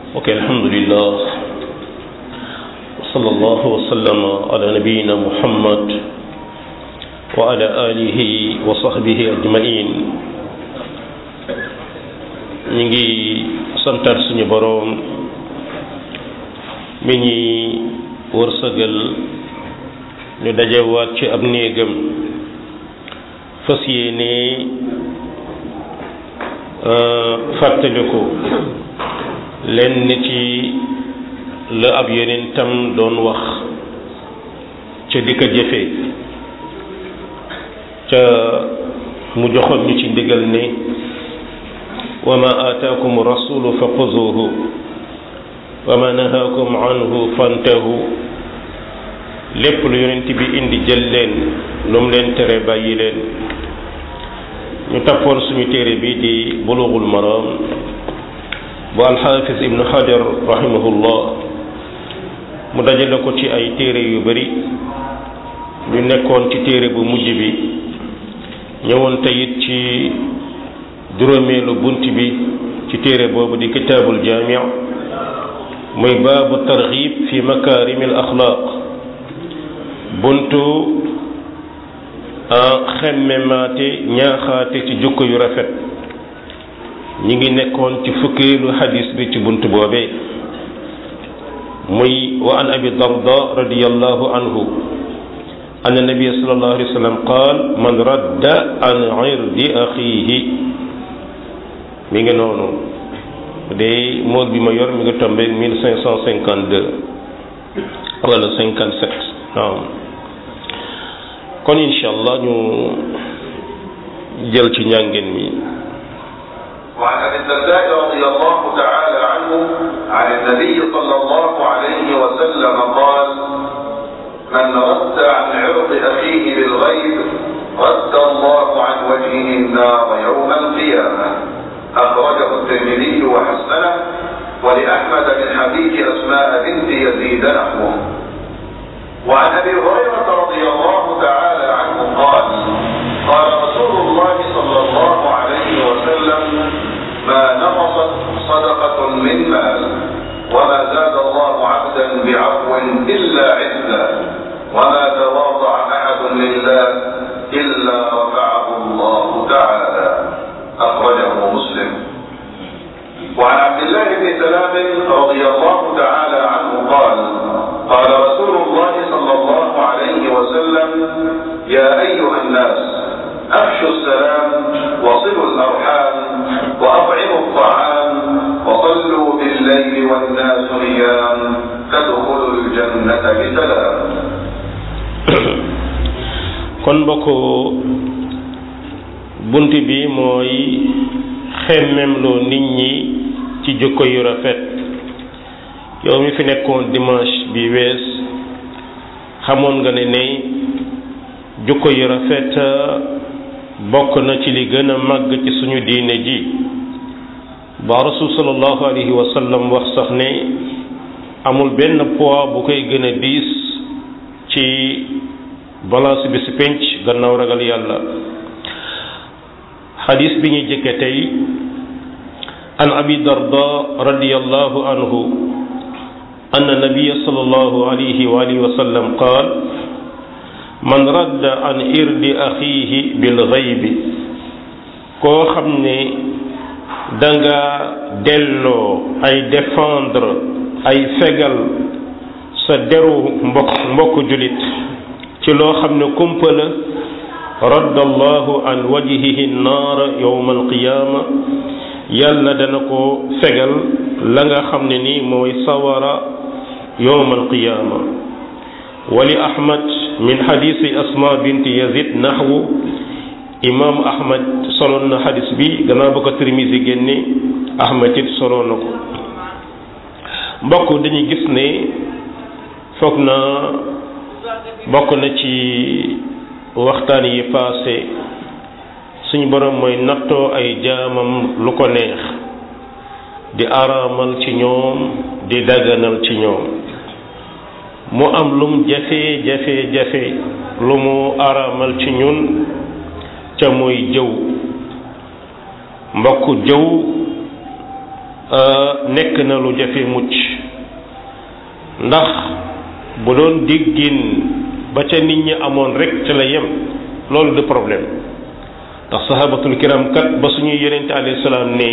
ok alhamdulillah wa sallallahu wa sallama ala nabiyina muhammad wa ala alihi wa sahbihi ajmain ñu ngi santaat suñu boroom mi ñi wërsëgal ñu dajewaat ci ab néegam fas yéene fàttaliku lenn ci la ab yonentam doon wax ca di ko jëfe ca mu joxoon ñu ci ndigal ne wa ma aataakum rasulu fa xuzuhu wa ma nahaakum anhu fantahu lépp lu yonent bi indi jël leen lu mu leen tere bàyyi leen ñu tappoon suñu téere bi di bulughul maram bu alxaafis ibnu xajar rahimahullah mu dajale ko ci ay téere yu bari ñu nekkoon ci téere bu mujj bi ñëwoon teyit ci juróomeelu bunt bi ci téere boobu di kitaabul jaami muy baabu targhib fi makaarimil axlaaq buntu xemmemaate ñaaxaate ci jukko yu rafet ñi ngi nekkoon ci fukkeelu xadis bi ci bunt boobee muy wa an abi darda radiallahu anhu an nabia sallallahu alayhi wa sallam qaal man radda an irdi axiihi mi ngi noonu de mool bi ma yor mi ngi tombé mille cinq cent cinquante deux wala cinquante sept waaw kon incha allah ñu jël ci njàngin mi وعن ابي الدرداء رضي الله تعالى عنه عن النبي صلى الله عليه وسلم قال من رد عن عرض اخيه بالغيب رد الله عن وجهه النار يوم القيامه اخرجه الترمذي وحسنه ولاحمد من حديث اسماء بنت يزيد نحوه وعن ابي هريره رضي الله تعالى عنه قال قال رسول الله صلى الله عليه وسلم ما نقصت صدقه من مال وما زاد الله عبدا بعفو الا عزا وما تواضع احد لله الا رفعه الله تعالى اخرجه مسلم وعن عبد الله بن سلام رضي الله تعالى عنه قال قال رسول الله صلى الله عليه وسلم يا أيها الناس أفشوا السلام وصلوا الأرحام وأطعموا الطعام وصلوا بالليل والناس نيام تدخلوا الجنة بسلام kon mbokk bunt bi mooy xemmemloo nit ñi ci jukko yu rafet yow mi fi nekkoon dimanche bi wees xamoon nga ne ne jukko yu rafet bokk na ci li gën a màgg ci suñu diine ji ba rasul sallallahu alayhi wa sallam wax sax ne amul benn poids bu koy gën a diis ci balance bi si penc gannaaw ragal yàlla xadis bi ñuy jëkke tey an abi darda radiallahu anhu أن النبي صلى الله عليه وآله وسلم قال من رد عن إرد أخيه بالغيب koo xam ne danga delloo ay défendre ay fegal sa deru mbokk mbokk julit ci loo xam ne kumpa la radda allahu an wajhihi naara yowma alqiyaama yàlla dana ko fegal la nga xam ne ni mooy sawara yowma alqiyaama wali ahmad min xadisi asma binti yazid naxwu imam ahmad soloon na xadis bi gannaaw ba ko tirmisi génne ahmad it soloon na ko mbokk dañuy gis ne foog na bokk na ci waxtaan yi paase suñu borom mooy nattoo ay jaamam lu ko neex di araamal ci ñoom di daganal ci ñoom mu am lum jafe jafe jafe lu mu araamal ci ñun ca mooy jëw mbokk jëw nekk na lu jafe mucc ndax bu doon déggin ba ca nit ñi amoon rek ca la yem loolu de problème ndax sahabatul kiram kat ba suñuy yonente alayhi salaam ne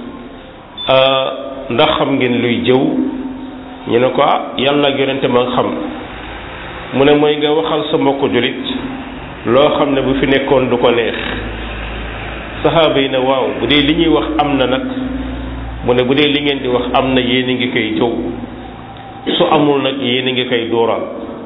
ndax xam ngeen luy jëw ñu ne ko ah yàlla ak yonente ma xam mu ne mooy nga waxal sa mbokk julit loo xam ne bu fi nekkoon du ko neex saxaaba yi ne waaw bu dee li ñuy wax am na nag mu ne bu dee li ngeen di wax am na yéen a ngi koy jëw su amul nag yéen a ngi koy dóoral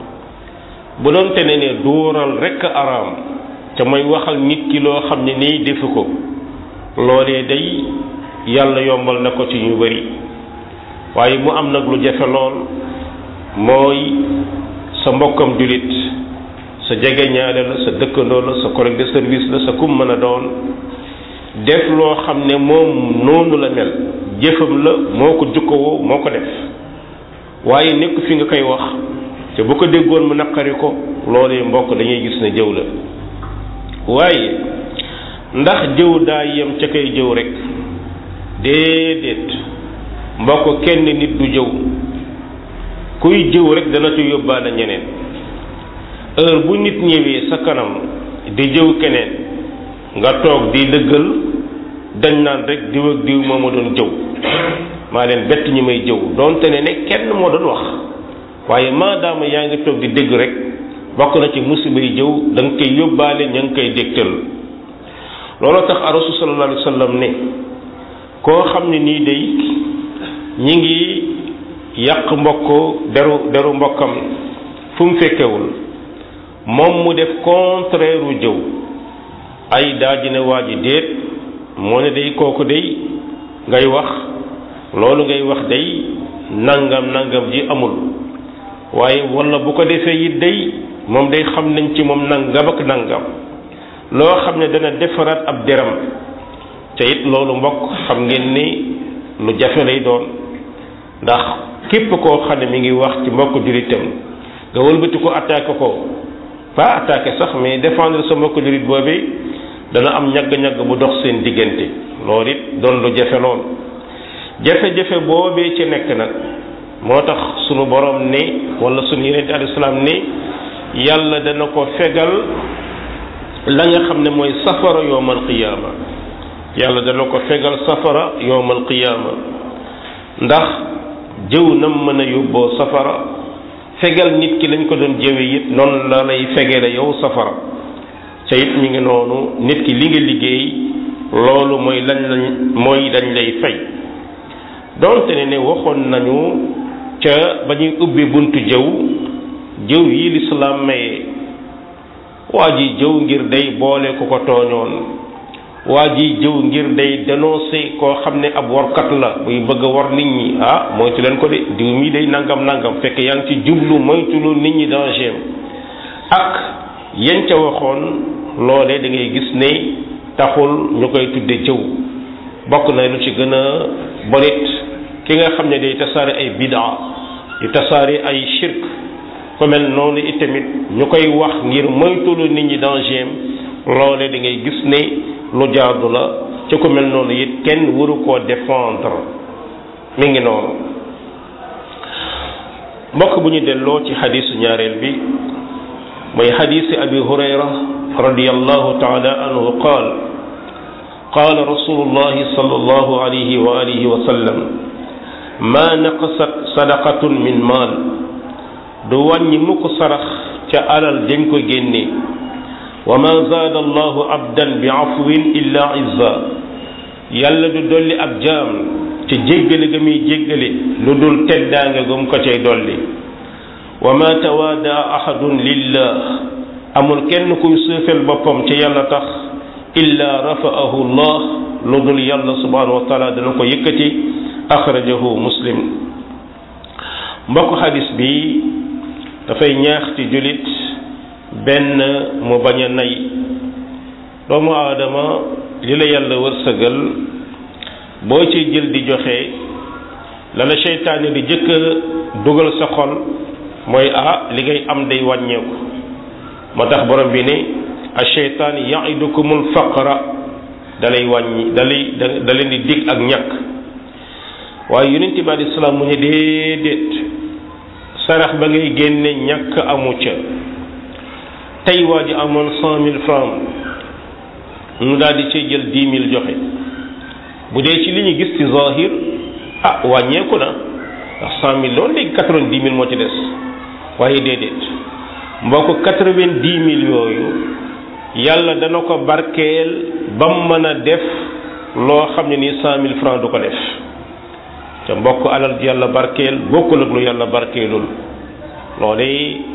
bu doon te ne ne dóoral rekk araam te mooy waxal nit ki loo xam ne nii defu ko loolee day yàlla yombal na ko ci ñu bari waaye mu am nag lu jafe lool mooy sa mbokkam julit sa jegeñaale la sa dëkkandoo la sa collègue de service la sa kum mën a doon def loo xam ne moom noonu la mel jëfam la moo ko jukkowoo moo ko def waaye nekk fi nga koy wax te bu ko déggoon mu naqari ko loolee mbokk dañuy gis ne jëw la waaye ndax jëw daa yem ca koy jëw rek déedéet mbokk kenn nit du jëw kuy jëw rek dana ci yóbbaale ñeneen heure bu nit ñëwee sa kanam di jëw keneen nga toog di dëggal dañ naan rek diw ak diw moo ma doon jëw maa leen bett ñi may jëw doonte ne ne kenn moo doon wax waaye maadaama yaa ngi toog di dégg rek bokk na ci musiba yi jëw da nga koy yóbbaale ña ngi koy dégtal looloo tax a rasul sallallahu alayhi wa sallam ne koo xam ne nii day ñi ngi yàq mbokk deru deru mbokkam fu mu fekkewul moom mu def contraire u jëw ay daaji ne waa ji déet moo ne day kooku day ngay wax loolu ngay wax day nangam nangam ji amul waaye wala bu ko defee it day moom day xam nañ ci moom nangam ak nangam loo xam ne dana defaraat ab deram te it loolu mbokk xam ngeen ni lu jafe lay doon ndax képp koo xam ne mi ngi wax ci mbokk jullitam nga wëlbati ko attaqué ko pas attaqué sax mais défendre sa mbokk jullit boobee dana am ñagg-ñagg bu dox seen diggante loolu it doon lu jafe lool jafe-jafe boobee ci nekk nag moo tax sunu borom ne wala sunu yeneen alayhi salaam ne yàlla dana ko fegal la nga xam ne mooy safara yowmal qiyaama yàlla dana ko fegal safara yowmal qiyaama ndax jëw nam mën a yóbboo safara fegal nit ki lañ ko doon jëwe it noonu la lay fegele yow safara ca it mi ngi noonu nit ki li nga liggéey loolu mooy lañ lañ mooy dañ lay fay donte ne ne waxoon nañu ca ba ñuy ubbi buntu jëw jëw yi lislaam maye waa ji jëw ngir day boole ku ko tooñoon waa ji jëw ngir day dénoncé koo xam ne ab warkat la buy bëgg a war nit ñi ah moytu leen ko de diw mii day nangam nangam fekk yaa ngi ci jublu moytulu nit ñi danger ak yan ca waxoon loolee da ngay gis ne taxul ñu koy tudde jëw bokk na lu ci gën a bonit ki nga xam ne day tasaare ay bidaa di tasaare ay shirk ku mel noonu itamit ñu koy wax ngir moytulu nit ñi danger loole da ngay gis ne lu jaadu la ci ku mel noonu it kenn waru koo défendre mi ngi noonu mbokk bu ñu delloo ci xadiisu ñaareel bi mooy xadiisi abi hurayra radiyallahu taala anhu qaal qaala rasulullahi sallallahu alayhi wa alihi wa sallam ma naqasat sadaqatun min maal du wàññi mukk sarax ca alal dañ ko génne wa ma zaada allahu abdan bi afwin illa izza yàlla du dolli ab jaam ci jéggale ga muy jéggale lu dul teddaange gum ko cay dolli wa ma tawaada ahadun lillah amul kenn kuy suufel boppam ci yàlla tax illa rafa'ahu allah lu dul yàlla subhanahu wa taala dana ko yëkkati axrajahu muslim mbokk xadis bi dafay ñaax ci julit benn mu bañ a nay doomu aadama li la yàlla wërsëgal boo ci jël di joxe la la seytaane di jëkk dugal sa xol mooy ah li ngay am day wàññeeku moo tax borom bi ne a seytaan yaidukumul faqra dalay wàññi dalay da leen di dig ak ñàkk waaye yonent bi alayhi salaam mu ne déedéet sarax ba ngay génne ñàkk amu ca tey waa ji amoon cent mille francs mu daal di cay jël dix mille joxe bu dee ci li ñu gis ci zahir ah wàññeeku na ndax cent mille loolu léegi quatre-vingt-dix mille moo ci des waaye déedéet mbokk quatre-vingt-dix mille yooyu yàlla dana ko barkeel ba mu mën a def loo xam ne nii cent mille francs du ko def te mbokk alal ji yàlla barkeel bokkul ak lu yàlla barkeelul loole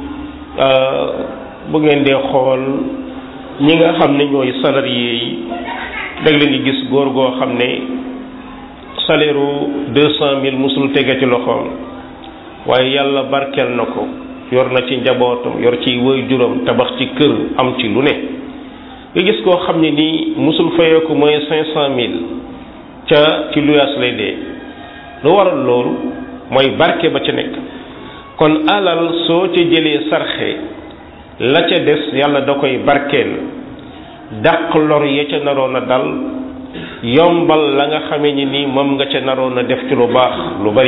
bu ngeen dee xool ñi nga xam ne ñooy salarié yi dag leen di gis góor goo xam ne salaire u deux cent mille musul tege ci loxoom waaye yàlla barkeel na ko yor na ci njabootam yor ci woy juróom tabax ci kër am ci lu ne nga gis koo xam ne nii musul fayeeku mooy cinq cent mille ca ci luyaas lay dee lu waral loolu mooy barke ba ca nekk kon alal soo ca jëlee sarxe la ca des yàlla da koy barkeel dàq lor ya ca naroon a dal yombal la nga xamee ni nii moom nga ca naroon a def ci lu baax lu bari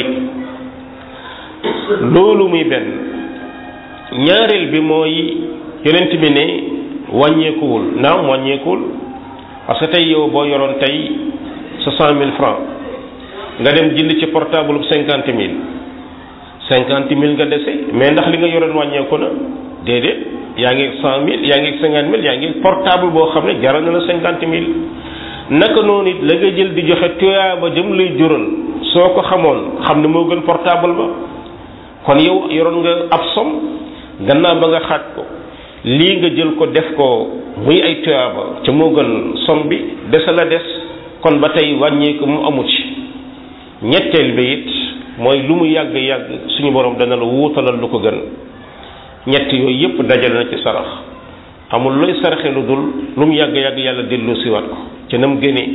loolu muy benn ñaareel bi mooy yonent bi ne wàññeekuwul naam wàññeekuwul parce que tey yow boo yoroon tey sa cent mille francs nga dem jënd ci portable bu cinquante mille cinquante mille nga dese mais ndax li nga yoroon wàññeeku na déedéet yaa ngi cent mille yaa ngi cinquante mille yaa ngi portable boo xam ne jaral na la cinquante mille naka noonu it la nga jël di joxe tuyaaba jëm lay jural soo ko xamoon xam ne moo gën portable ba kon yow yoroon nga ab som gannaaw ba nga xaaj ko lii nga jël ko def ko muy ay tuyaaba ca moo gën som bi dese la des kon ba tey wàññeeku mu amu ci ñetteel bi it mooy lu mu yàgg yàgg suñu borom dana la wuutalal lu ko gën ñett yooyu yépp dajale na ci sarax amul looy saraxe lu dul lu mu yàgg yàgg yàlla dellu siwaat ko ca nam gënee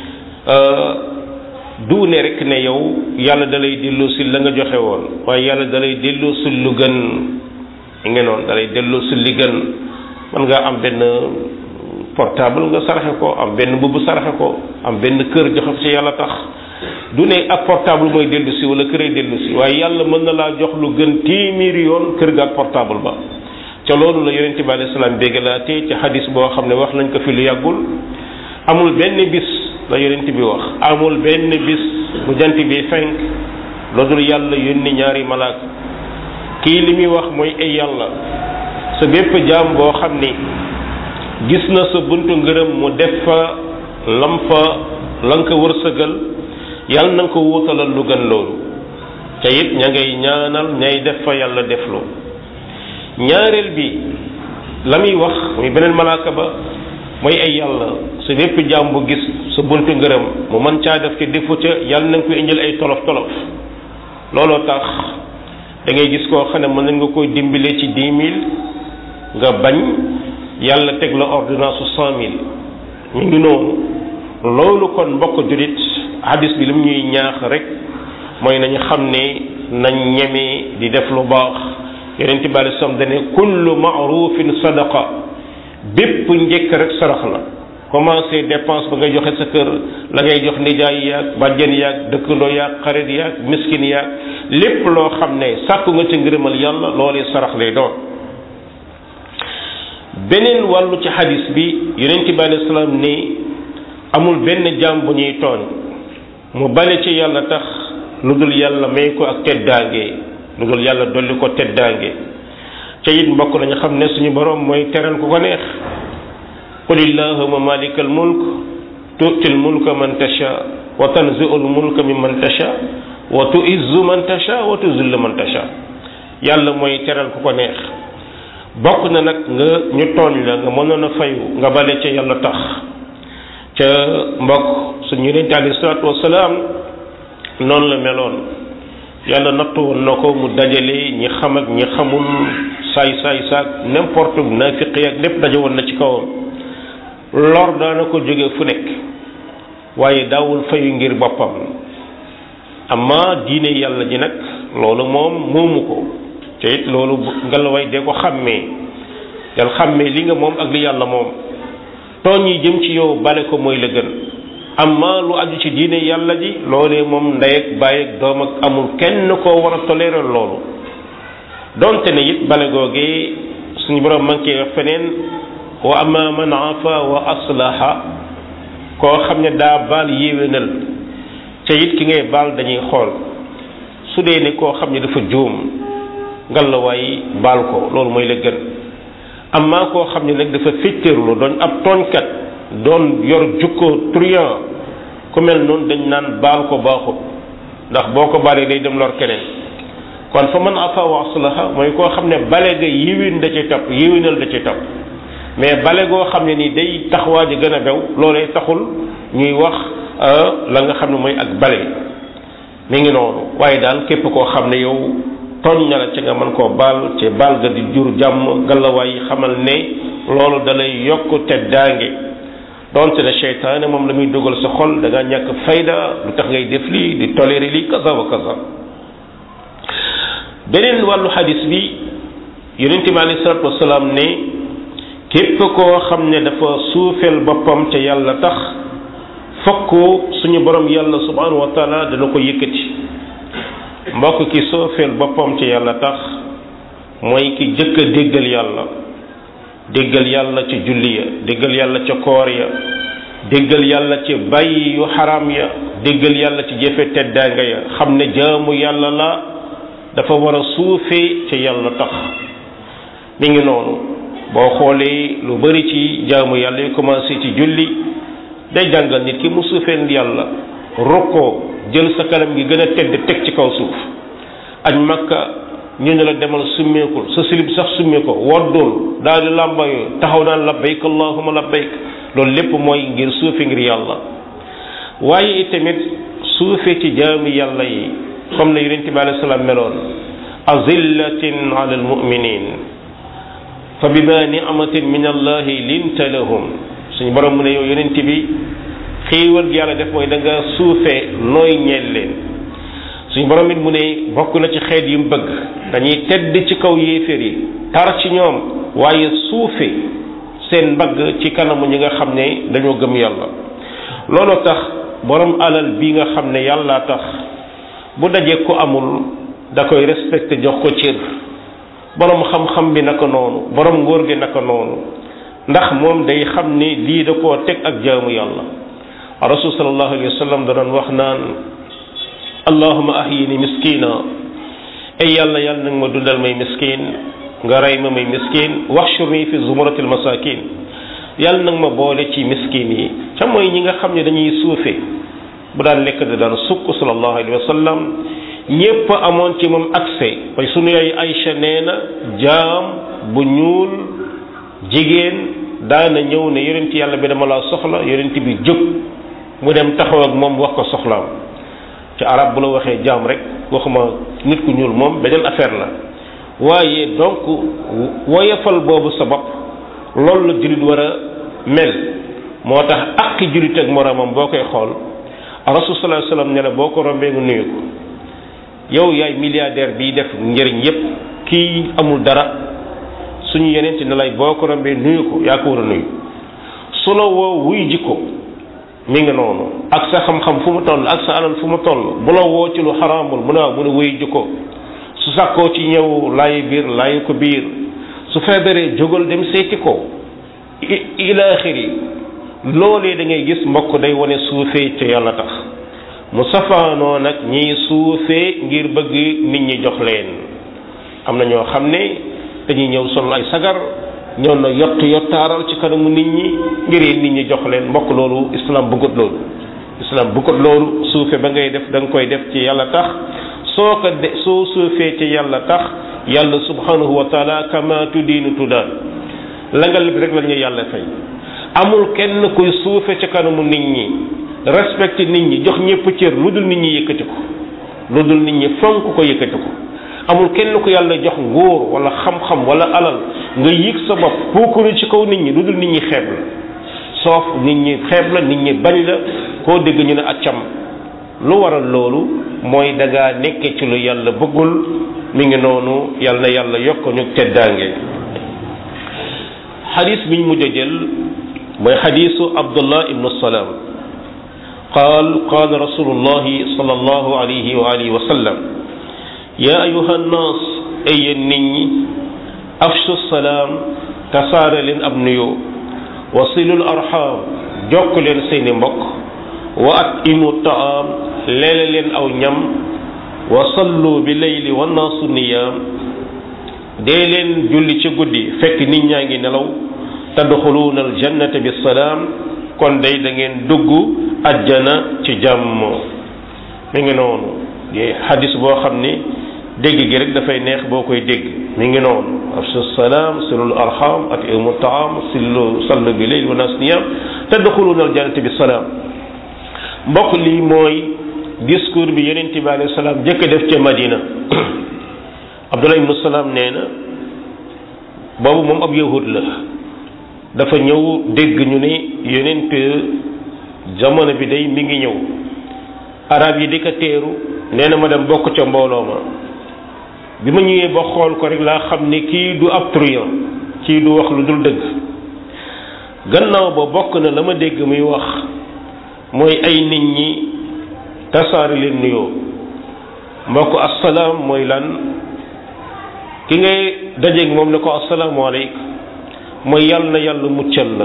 du ne rek ne yow yàlla dalay dellu si la nga joxe woon waaye yàlla dalay dellu si lu gën nga noonu dalay dellu si li gën man nga am benn portable nga saraxe ko am benn mbubb saraxe ko am benn kër joxe ci yàlla tax du ne ak portable mooy dellu si wala kër ay dellu si waaye yàlla mën na laa jox lu gën téeméeri yoon kër ga ak portable ba ca loolu la yonente bi alayhi salaam béggalaatee ci xadis boo xam ne wax nañ ko fi lu yàggul amul benn bis la yonent bi wax amul benn bis bu jant bi fenk lu dul yàlla yónni ñaari malaaka kii li muy wax mooy ay yàlla sa bépp jaam boo xam ni gis na sa buntu ngërëm mu def fa lam fa la nga ko wërsëgal yàlla na nga ko wuutalal lu gën loolu te it ña ngay ñaanal ñay def fa yàlla def loo ñaareel bi la muy wax muy beneen malaaka ba mooy ay yàlla sa bépp jaam bu gis sa buntu ngërëm mu mën caa def ci defu ca yàlla na nga ko indil ay tolof tolof looloo tax da ngay gis koo xam ne mën nga koy dimbale ci dix mille nga bañ yàlla teg la ordonnance su cent mille ñu ngi noonu loolu kon mbokk julit hadis bi li mu ñuy ñaax rek mooy nañu xam ne nañ ñeme di def lu baax yonent bi alei salaam dane kullu maarufin sadaqa bépp njëkk rek sarax la commencé dépense ba ngay joxe sa kër la ngay jox nijaay yaag bàjjen yaag dëkkandoo yaag xarit yaag miskin yaag lépp loo xam ne sàkku nga ci ngërëmal yàlla loolee sarax lay doon beneen wàllu ci xadis bi yonent bi alayhi salaam ne amul benn jaam bu ñuy tooñ mu bale ci yàlla tax lu dul yàlla may ko ak teddaange lu dul yàlla dolli ko teddaange ca it mbokk nañu xam ne suñu borom mooy teral ku ko neex qul illahuma malikal mulk tu'til mulka man tasha wa tanzi'ul mulka mimman tasha wa tu'izzu man tasha wa tuzillu man tasha yàlla mooy teral ku ko neex bokk na nag nga ñu tooñ la nga mënoon a fayu nga bale ca yàlla tax ca mbokk suñu yonente alayhi salaatu wasalaam noonu la meloon yàlla nattu woon na ko mu dajale ñi xam ak ñi xamul saay saay saak n'importe naafiq ak lépp daje woon na ci kawam lor daana ko jóge fu nekk waaye daawul fayu ngir boppam amma diine yàlla ji nag loolu moom moomu ko te it loolu ngelawaay de ko xàmmee del xàmmee li nga moom ak li yàlla moom tooñ yi jëm ci yow bale ko mooy la gën amma lu aju ci diine yàlla ji loolee moom ndey ak baay ak doom ak amul kenn koo war a tolérer loolu donte ne it bale googee suñu borom man koy wax feneen wa amma man afa wa aslaha koo xam ne daa baal yéwénal te it ki ngay baal dañuy xool su dee ne koo xam ne dafa juum ngalawaay baal ko loolu mooy la gën amma koo xam ne nag dafa féttéerlu doon ab tooñkat doon yor jukko truand ku mel noonu dañ naan baal ko baaxut ndax boo ko baalee day dem lor keneen kon fa man afa wa aslaha mooy koo xam ne bale ga yiwin da ci topp yiwinal da ci topp mais bale goo xam ne ni day tax waa ji gën a bew loolee taxul ñuy wax la nga xam ne mooy ak bale mi ngi noonu waaye daal képp koo xam ne yow tooñ na la ci nga mën koo baal ci baal ga di jur jàmm gàllawaay yi xamal ne loolu dalay yokk te daange donte ne seytaane moom la muy dugal sa xol da nga ñàkk fayda lu tax ngay def lii di toléré lii kaza wa kaza beneen wàllu xadis bi yonent bi alayhi salaatu wasalaam ne képp koo xam ne dafa suufeel boppam ca yàlla tax fokk suñu borom yàlla subhanahu wa taala dana ko yëkkati mbokk ki suufeel boppam ca yàlla tax mooy ki jëkk a déggal yàlla déggal yàlla ca julli ya déggal yàlla ca koor ya déggal yàlla ci bàyyi yu xaram ya déggal yàlla ci jëfe teddaanga ya xam ne jaamu yàlla la dafa war a suufee ca yàlla tax mi ngi noonu boo xoolee lu bari ci jaamu yàlla yu commencé ci julli day jàngal nit ki mu suufeel yàlla rokkoo jël sa kanam gi gën a tedd teg ci kaw suuf añ makka ñu ne la demal summeekul sa silib sax summee ko woddul daal di làmbayoo taxaw naan labbayk allahuma labbayk loolu lépp mooy ngir suufe ngir yàlla waaye itamit suufe ci jaami yàlla yi comme ne yonent bi alayhi salaam meloon azillatin ala almuminin fa bima ni'matin min allahi linta lahum suñu borom mu ne yow yonent bi xéewal gi yàlla def mooy da nga suufe nooy ñeel leen suñu borom it mu ne bokk na ci xeet yu mu bëgg dañuy tedd ci kaw yéeféer yi tar ci ñoom waaye suufe seen mbagg ci kanamu ñi nga xam ne dañoo gëm yàlla loolu tax borom alal bi nga xam ne yàlla tax bu dajee ko amul da koy respecté jox ko cër borom xam-xam bi naka noonu borom ngóor gi naka noonu ndax moom day xam ne lii da koo teg ak jaamu yàlla rasul sallallahu alayhi wa sallam da doon wax naan allahuma ahyini miskina ay yàlla yàlla nag ma dundal may miskin nga rey ma may miskin waxshurni fi zumratil masakin yàlla nag ma boole ci miskin yi ca mooy ñi nga xam ne dañuy suufe bu daan lekk da daan sukk sallallahu alayhi wa sallam ñépp amoon ci moom accès way sunu yaay Aïcha nee na jaam bu ñuul jigéen daana ñëw ne yonent yàlla bi dama laa soxla yonent bi jóg mu dem taxaw ak moom wax ko soxlaam ci arab bu la waxee jaam rek waxuma nit ku ñuul moom beneen affaire la waaye donc woyefal boobu sa bopp loolu la jullit war a mel moo tax ak jullit ak moroomam boo koy xool rasul sallallahu alayhi wasallam ne la boo ko rombee nga nuyu ko yow yaay milliardaire biy def njëriñ yépp kii amul dara suñu yeneen ne lay boo ko rombee nuyu ko yaa ko war a nuyu su la woo wuy ji ko mi ngi noonu ak sa xam-xam fu mu toll ak sa alal fu mu toll bu la woo ci lu xaraamul mu ne waaw mu ne wuy ji ko su sàkkoo ci ñëw laayi biir laayi ko biir su feebaree jógal dem seeti ko ila axiri loolee da ngay gis mbokk day wane suufee ca yàlla tax mu safaanoo nag ñiy suufee ngir bëgg nit ñi jox leen am na ñoo xam ne dañuy ñëw sol ay sagar ñëw na yott yottaaral ci kanamu nit ñi ngir nit ñi jox leen mbokk loolu islam bëggut loolu islam bëggut loolu suufe ba ngay def da nga koy def ci yàlla tax soo ko de soo suufee ci yàlla tax yàlla subhanahu wa taala kama tudiinu tudaan la nga lépp rek la ñu yàlla fay amul kenn kuy suufe ci kanamu nit ñi respecté nit ñi jox ñëpp cër lu dul nit ñi yëkkati ko lu dul nit ñi fonk ko yëkkati ko amul kenn ku yàlla jox nguur wala xam-xam wala alal nga yëg sa bopp puukuru ci kaw nit ñi lu dul nit ñi xeeb la soof nit ñi xeeb la nit ñi bañ la koo dégg ñu ne accam lu waral loolu mooy da ngaa nekke ci lu yàlla bëggul mi ngi noonu yàlla na yàlla yokk ñu teddaange xadis bi ñu mujj a jël mooy xadisu abdullah ibnu salaam qaal qaala rasulullahi sallallahu alayhi wa alihi wa sallam yaa ayuha nnaas ay yéen nit ñi afshu salaam tasaare leen ab nuyoo wasilul arxam jokk leen seeni mbokk wa at imu taam leele leen aw ñam wa sallu bi layli wa naasu niyaam dee leen julli ci guddi fekk nit ñaa ngi nelaw tadxuluuna aljannata bi salaam kon day da ngeen dugg ajjana ci jàmm mi ngi noonu di xadis boo xam ni dégg gi rek dafay neex boo koy dégg mi ngi noonu afshu salaam silul arham at imu taam sillu sallu bi layli wa naasu niyaam tadxuluuna aljannata bi salaam mbokk lii mooy discours bi yonent bi alayhi salaam jëkk def ca Madina Abdullah ibnu Salaam nee na boobu moom ab yahud la dafa ñëw dégg ñu ne yonent jamono bi day mi ngi ñëw arab yi di ko teeru nee na ma dem bokk ca mbooloo ma bi ma ñëwee ba xool ko rek laa xam ne kii du ab truand kii du wax lu dul dëgg gannaaw ba bokk na la ma dégg muy wax mooy ay nit ñi tasaare leen nuyoo mbokk assalaam mooy lan ki ngay dajeeg moom ne ko asalaamaaleykum mooy yàlla na yàlla muccal la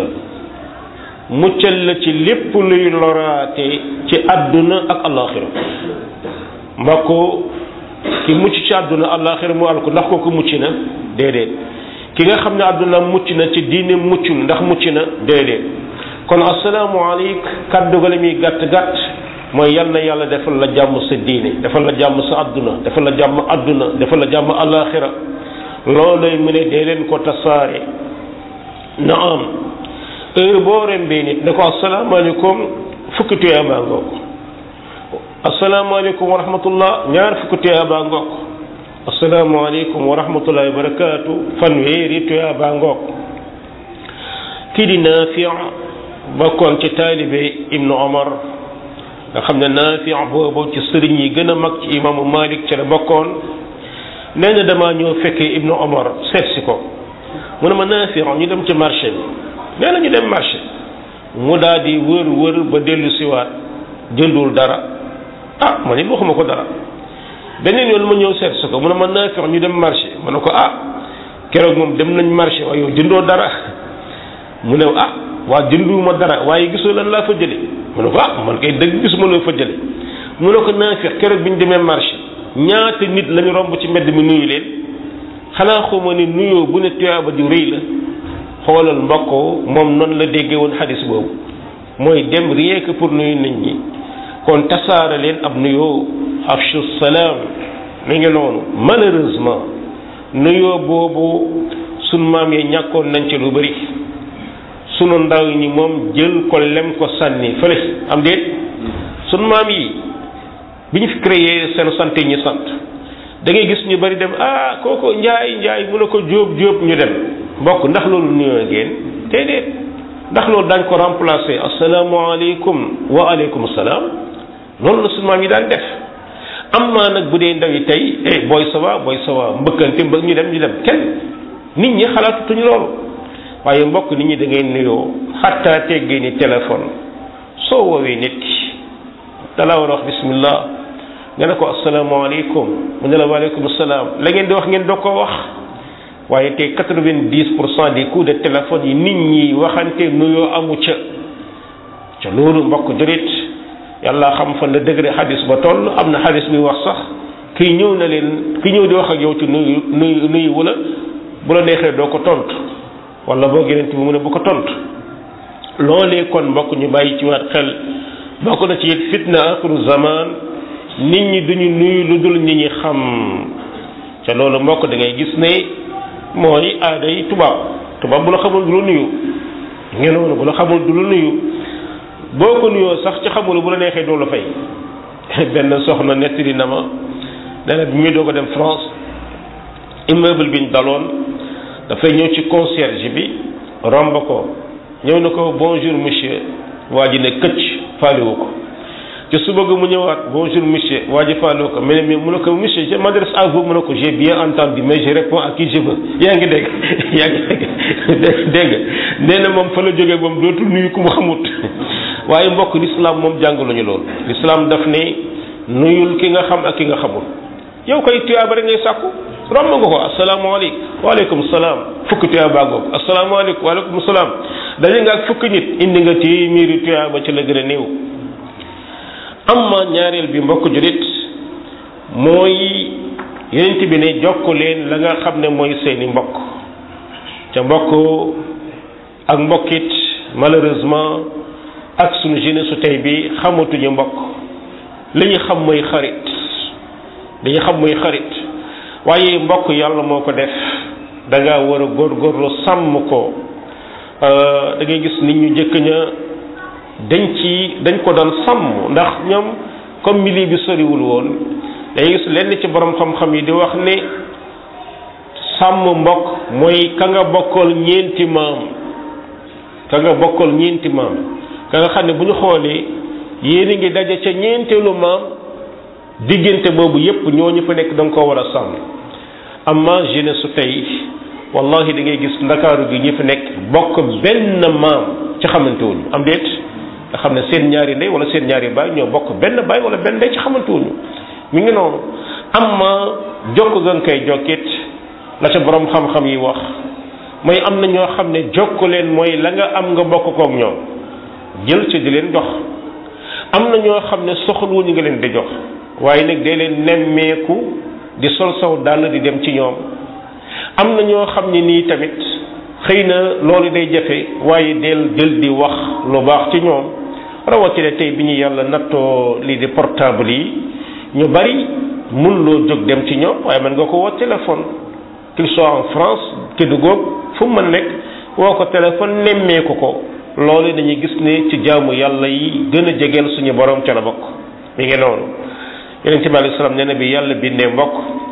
muccal la ci lépp luy loraate ci àdduna ak alaxira mbokk ki mucc ci àdduna alaxira mu al ko ndax kooku mucc na déedéet ki nga xam ne àdduna mucc na ci diine muccul ndax mucc na déedéet kon asalaamaaleykum kàddu ga la muy gàtt gàtt mooy yal na yàlla defal la jàmm sa diine defal la jàmm sa àdduna defal la jàmm àdduna defal la jàmm alaxira loolay mu ne dee leen ko tasaare na am heure boo rembee nit ne ko asalaamaaleykum fukki tuyaa baa ngoog asalaamaaleykum wa rahmatullah ñaar fukki tuyaa baa ngoog asalaamaaleykum wa rahmatullahi wa barakaatu fanweeri tuyaa baa ngoog kii di Naafi bokkoon ci taalibe Ibnu Omar nga xam ne Naafi boobu ci sëriñ yi gën a mag ci imaamu Malik ci la bokkoon nee na damaa ñëw fekkee Ibnu Omar seet si ko mu ne ma Naafi ñu dem ci marché bi nee na ñu dem marché mu daal di wër wër ba dellu siwaat jëndul dara ah ma nit waxuma ko dara beneen yoon ma ñëw seet si ko mu ne ma Naafi ñu dem marché ma ne ko ah keroog moom dem nañ marché waaye yow jëndoo dara mu ne ah waa jënduwuma dara waaye gisoo lan laa fa jële mu ne ko ah man kay dëgg gisuma loo fa jële mu ne ko Naafi keroog bi ñu demee marché ñaata nit lañu romb ci mbedd mi nuyu leen xanaa xuma ne nuyoo bu ne tuyaaba ju rëy la xoolal mbokk moom noonu la déggee woon xadis boobu mooy dem rien que pour nuyu nit ñi kon tasaare leen ab nuyoo afshu salaam mi ngi noonu malheureusement nuyoo boobu sun maam yi ñàkkoon nañ ci lu bari sunu ndaw ñi moom jël ko lem ko sànni fële am déet sunu maam yi bi ñu fi créé seen sant ñi sant da ngay gis ñu bari dem ah kooko njaay njaay mu ne ko jóob jóob ñu dem mbokk ndax loolu nuyoo ngeen déedéet ndax loolu daañ ko remplacer asalaamaaleykum wa aleykum salaam loolu la sunu maam yi daan def am maa nag bu dee ndaw yi tey eh booy sawa booy sawa mbëkkante mbëkk ñu dem ñu dem kenn nit ñi xalaatutuñu loolu waaye mbokk nit ñi da ngay nuyoo xattaa teggee ni téléphone soo woowee nit ki dala war a wax bismillah nga ne ko asalaamaaleykum mu ne la waaleykum salaam la ngeen di wax ngeen doo ko wax waaye tey quatre-vingt-dix pour cent des coups de téléphone yi nit ñi waxante nuyoo amu ca ca loolu mbokk jurit yàlla xam fan la degré xadis ba toll am na xadis bi wax sax kii ñëw na leen ki ñëw di wax ak yow ci nuyu nuyu nuyu wala bu la neexee doo ko tontu wala boo géneen bi mu ne bu ko tontu loolee kon mbokk ñu bàyyi ci waat xel bokk na ci it fitna axiru zaman nit ñi duñu nuyu lu dul nit ñi xam ca loolu mbokk da ngay gis ne mooy aada yi tubaab tubaab bu la xamul du la nuyu ngeen noonu bu la xamul du la nuyu boo ko nuyoo sax ci xamul bu la neexee doo la fay benn soxna nettali na ma nee na bi muy doog a dem France immeuble bi ñu daloon dafay ñëw ci concierge bi romb ko ñëw na ko bonjour monsieur waa ji ne këcc faalewu ko te suba ga mu ñëwaat bonjour monsieur waa ji faalewu ko mais mu ne ko monsieur je m'adresse à vous mu ne ko j'ai bien entendu mais je réponds à qui je veux yaa ngi dégg yaa ngi dégg dégg nga nee na moom fa la jógee moom dootul nuyu ku mu xamut waaye mbokk lislaam moom jàngaluñu loolu lislaam daf ne nuyul ki nga xam ak ki nga xamul yow koy tuyaaba rek ngay sàkku romb nga ko asalaamaaleykum waaleykum salaam fukki tuyaaba ngoog asalaamaaleykum waaleykum salaam daje nga ak fukki nit indi nga téeméeri tuyaaba ci la gën a néew amma ñaareel bi mbokk julit mooy yenent bi ne jokk leen la nga xam ne mooy seeni mbokk ca mbokk ak mbokkit malheureusement ak sunu jeunesse su tey bi xamatuñu mbokk li ñu xam mooy xarit li ñu xam mooy xarit waaye mbokk yàlla moo ko def da ngaa war a góorgóorlu sàmm ko da ngay gis nit ñu jëkk ña dañ ci dañ ko doon sàmm ndax ñoom comme milieu bi soriwul woon day gis lenn ci borom xam-xam yi di wax ne sàmm mbokk mooy ka nga bokkal ñeenti maam ka nga bokkal ñeenti maam ka nga xam ne bu ñu xoolee yéen a ngi daje ca ñeenteelu maam diggante boobu yépp ñooñu fa nekk da nga koo war a sàmm amma jeunesse su tey wallahi da ngay gis ndakaaru gi ñi fi nekk bokk benn maam ci xamante wuñu am déet nga xam ne seen ñaari ndey wala seen ñaari baay ñoo bokk benn baay wala benn ndey ci xamante wuñu mi ngi noonu amma jokk ga nga koy jokkit la ca borom xam-xam yi wax mooy am na ñoo xam ne jokk leen mooy la nga am nga bokk koog ñoom jël ci di leen jox am na ñoo xam ne soxluwuñu nga leen di jox waaye nag day leen nemmeeku di sol saw dàll di dem ci ñoom am na ñoo xam ne nii tamit xëy na loolu day jafe waaye del jël di wax lu baax ci ñoom rawatina tey bi ñu yàlla nattoo lii di portable yi ñu bari mun loo jóg dem ci ñoom waaye mën nga ko woo téléphone qu'il soit en France Kédougou fu mu mën nekk woo ko téléphone nemmeeku ko loolu dañuy gis ne ci jaamu yàlla yi gën a jegeel suñu borom ca la bokk mi ngi noonu yonente bi alayhi salaam nee na bi yàlla bindee mbokk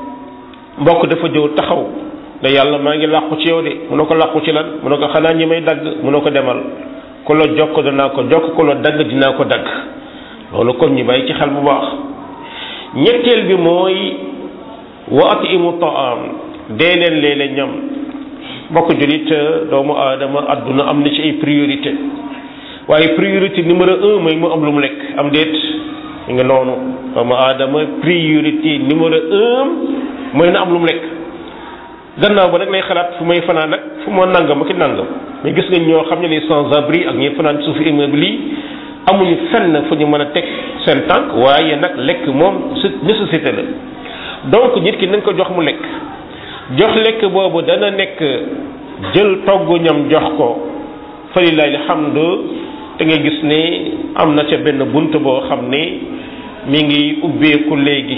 mbokk dafa jëw taxaw ne yàlla maa ngi làqu ci yow de mu ne ko làqu ci lan mu ne ko xanaa ñi may dagg mu ne ko demal ku la jokk danaa ko jokk ku la dagg dinaa ko dagg loolu kon ñu bàyyi ci xel bu baax ñetteel bi mooy wa atimu taam dee leen léeg-léeg ñam mbokk julit doomu aadama adduna am na ci ay priorité waaye priorité numéro un mooy mu am lu mu lekk am déet ñu ngi noonu doomu aadama priorité numéro un mooy na am lu mu lekk gannaaw ba nag lay xalaat fu may fanaan nag fu ma nangam ak nangam mais gis nga ñoo xam ne les sans abri ak ñi fanaan ci suufu immeuble yi amuñu fenn fu ñu mën a teg seen tànk waaye nag lekk moom su nécessité la donc nit ki nañ ko jox mu lekk jox lekk boobu dana nekk jël togg ñam jox ko fa lillahi alhamdu da ngay gis ne am na ca benn bunt boo xam ne mi ngi ubbeeku léegi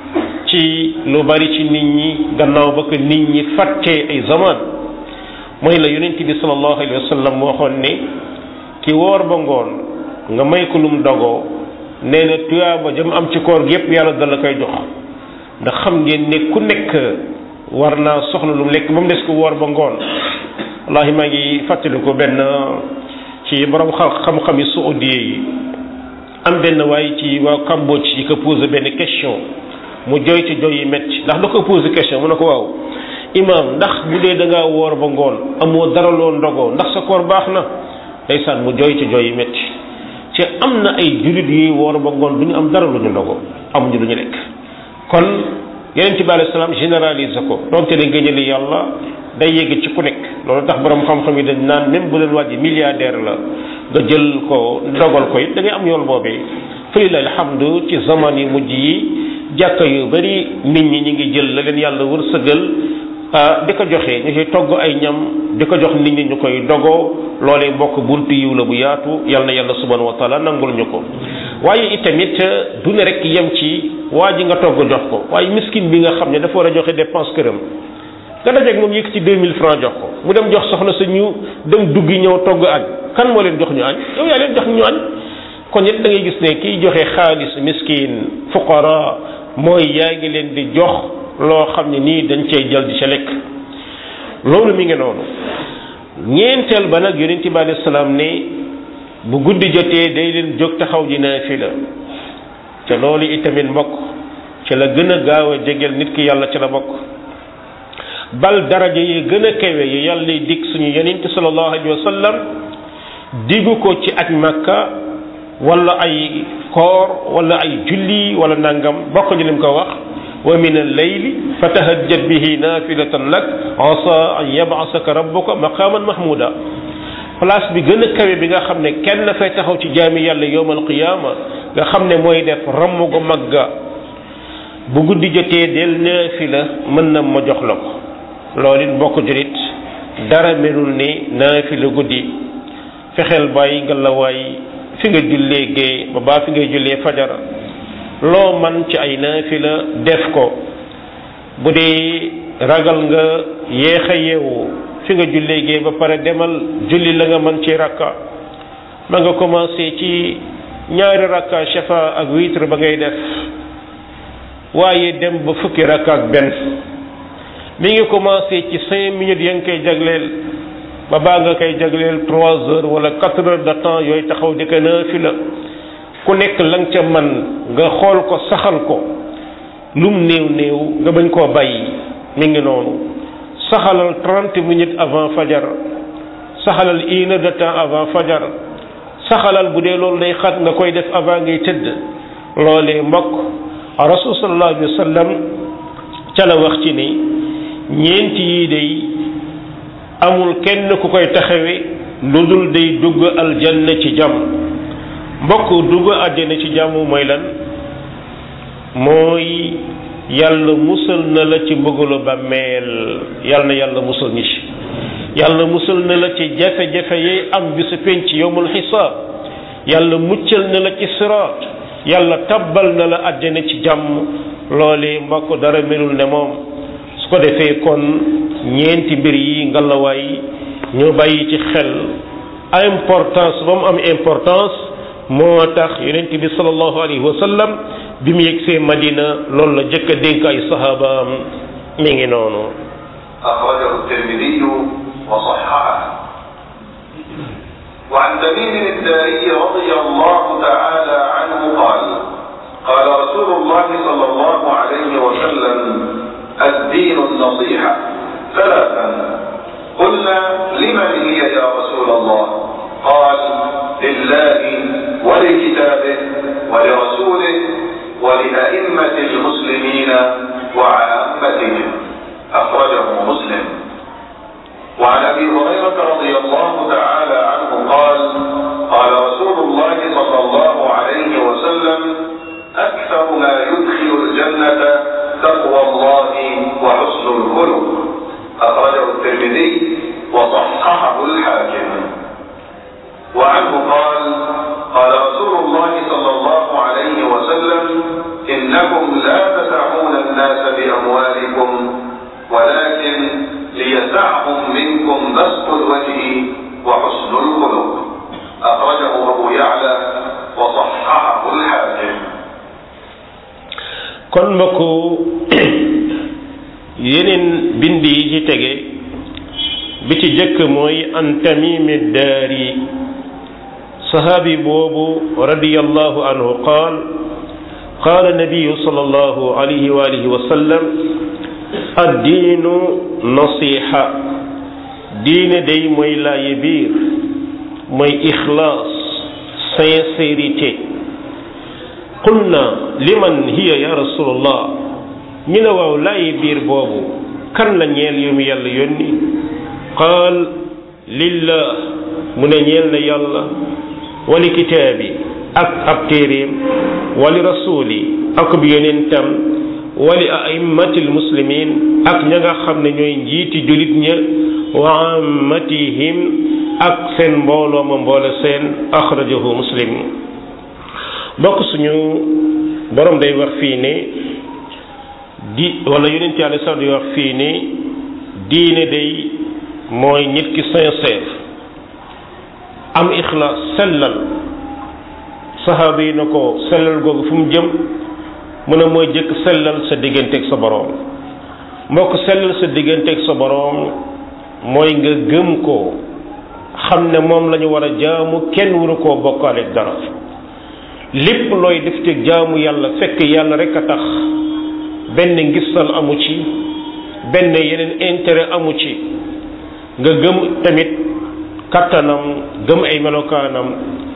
ci lu bari ci nit ñi gannaaw ba ko nit ñi fàttee ay zaman mooy la yonent bi sallallahu alayhi wa sallam waxoon ne ki woor ba ngoon nga may ko lum dogoo nee na tuyaaba jëm am ci koor gi yépp yàlla dala koy jox ndax xam ngeen ne ku nekk war naa soxla lu mu lekk ba mu des ko woor ba ngoon wallahi maa ngi fàttaliku benn ci borom xam-xam yi saoudiye yi am benn waaye ci waa Cambodge yi ko posé benn question mu jooy ci jooy yi métti ndax da ko posé question mu ne ko waaw imaam ndax bu dee da ngaa woor ba ngoon amoo dara loo ndogoo ndax sa koor baax na ndeysaan mu jooy ci jooy yi métti ci am na ay jullit yuy woor ba ngoon du ñu am dara lu ñu ndogoo amuñu lu ñu lekk kon yeneen ci bi alei salaam généralise ko donte ne ngëñali yàlla day yegg ci ku nekk loolu tax borom xam-xam yi dañ naan même bu leen wàjji milliardaire la nga jël ko dogal ko it da ngay am yool boobee falilahi alhamdu ci zaman yi mujj yi jàkka yu bari nit ñi ñi ngi jël la leen yàlla wërsëgal di ko joxe ñu koy togg ay ñam di ko jox nit ñi ñu koy dogoo loolee mbokk buntu yiw la bu yaatu yal na yàlla subhanahu wa taala nangul ñu ko waaye itamit du ne rek yem ci waa ji nga togg jox ko waaye miskin bi nga xam ne dafa war a joxe dépense këram nga dajeeg moom yëkk ci 2000 francs jox ko mu dem jox soxna sa ñu dem duggi ñëw togg añ kan moo leen jox ñu añ yow yaa leen jox ñu añ kon it da ngay gis ne kiy joxe xaalis miskin fuqara mooy yaa ngi leen di jox loo xam ne nii dañ cey jël di ca lekk loolu mi ngi noonu ñeenteel ba nag yonent bi alayhi salaam ne bu guddi jotee day leen jóg taxaw ji naafila te loolu itamit mbokk ci la gën a gaaw a jegeel nit ki yàlla ci la bokk bal daraja yi gën a kawe yi yàlla dig suñu yonent sallallahu alayhi wa sallam diggu ko ci aj makka wala ay koor wala ay julli wala nangam bokk ñu lim ko wax wa min al-layli fatahajjad bihi nafilatan lak asa an yab'asaka rabbuka maqaman mahmuda place bi gën a kawe bi nga xam ne kenn fay taxaw ci jaami yàlla yowmal qiyaama nga xam ne mooy def ramm gu magga bu guddi jotee del naafila mën na ma jox la ko loolu it mbokk julit dara melul ni naafila guddi fexeel bàyyi nga la waay fi nga jullee gee ba baa fi ngay jullee fajar loo man ci ay naafila def ko bu dee ragal nga yéex a yeewu fi nga jullee gee ba pare demal julli la nga mën ci rakka ma nga commencé ci ñaari rakka shafa ak witre ba ngay def waaye dem ba fukki rakka ak benn mi ngi commencé ci cinq minutes ya nga koy jagleel ba baa nga koy jagleel trois heures wala quatre heures de temps yooyu taxaw di ko naafila ku nekk la nga ca man nga xool ko saxal ko lum néew néew nga bañ koo bàyyi mi ngi noonu saxalal trente minutes avant fajar saxalal une heure de temps avant fajar saxalal bu dee loolu day xat nga koy def avant ngay tëdd loolee mbokk rasul sallallahu alayhi wa sallam ca la wax ci ni ñeenti yii day amul kenn ku koy taxawe lu dul day dugg aljanna ci jàmm mbokk dugg aljanna ci jàmm mooy lan mooy yàlla musal na la ci mbëggalu bàmmeel yàlla na yàlla musal ñi ci yàlla musal na la ci jafe-jafe yi am bisu penc yowmul xisaab yàlla muccal na la ci siraat yàlla tabbal na la àjjana ci jàmm loolee mbokk dara melul ne moom su ko defee kon ñeenti mbir yi ngalawaay ñu bàyyi ci xel importance ba mu am importance moo tax yonent bi sallallahu alayhi wa sallam bi mu yegsee Madina loolu la jëkk a dénk ay sahabaam mi ngi noonu أخرجه الترمذي وصححه وعن تميم الداري رضي الله تعالى عنه قال قال رسول الله صلى الله عليه وسلم الدين النصيحة ثلاثا قلنا لمن هي يا رسول الله قال لله ولكتابه ولرسوله ولأئمة المسلمين وعامتهم أخرجه مسلم وعن أبي هريرة رضي الله تعالى عنه قال قال رسول الله صلى الله عليه وسلم أكثر ما يدخل الجنة تقوى الله وحسن الخلق أخرجه الترمذي وصححه الحاكم وعنه قال قال رسول الله صلى الله عليه وسلم إنكم لا تسعون الناس بأموالكم ولكن ليسعهم منكم بسط الوجه وحسن الخلق أخرجه أبو يعلى وصححه الحاكم kon mbokku yeneen bind yi ci tege bi ci jëkk mooy an tamimi daari sahaabi boobu radiyallahu anhu qaal qaala nabiyu sallallahu alayhi wa alihi wa sallam addiinu nasiha diine day mooy laaye biir mooy ixlaas sincérité qulna liman hiya ya rasulallah ñu ne waaw laaye biir boobu kan la ñeel yu mu yàlla yónni qaal lillah mu ne ñeel na yàlla wali kitaabi ak ab téeréem wali rasuli ak bi yonentam wali aimmatil muslimin ak ña nga xam ne ñooy njiiti julit ña wa ammatihim ak seen mbooloo ma mboole seen axrajahu muslim bokk suñu borom day wax fii ne di wala yonent yàlla sax di wax fii ne diine day mooy nit ki sincère am ixlaas sellal saxaaba yi na ko sellal googu fu mu jëm mu ne mooy jëkk sellal sa digganteeg sa boroom mbokk sellal sa digganteeg sa boroom mooy nga gëm ko xam ne moom la ñu war a jaamu kenn waru koo bokkaaleeg dara lépp looy def ci jaamu yàlla fekk yàlla rek a tax benn ngistal amu ci benn yeneen intérêt amu ci nga gëm tamit kattanam gëm ay melokaanam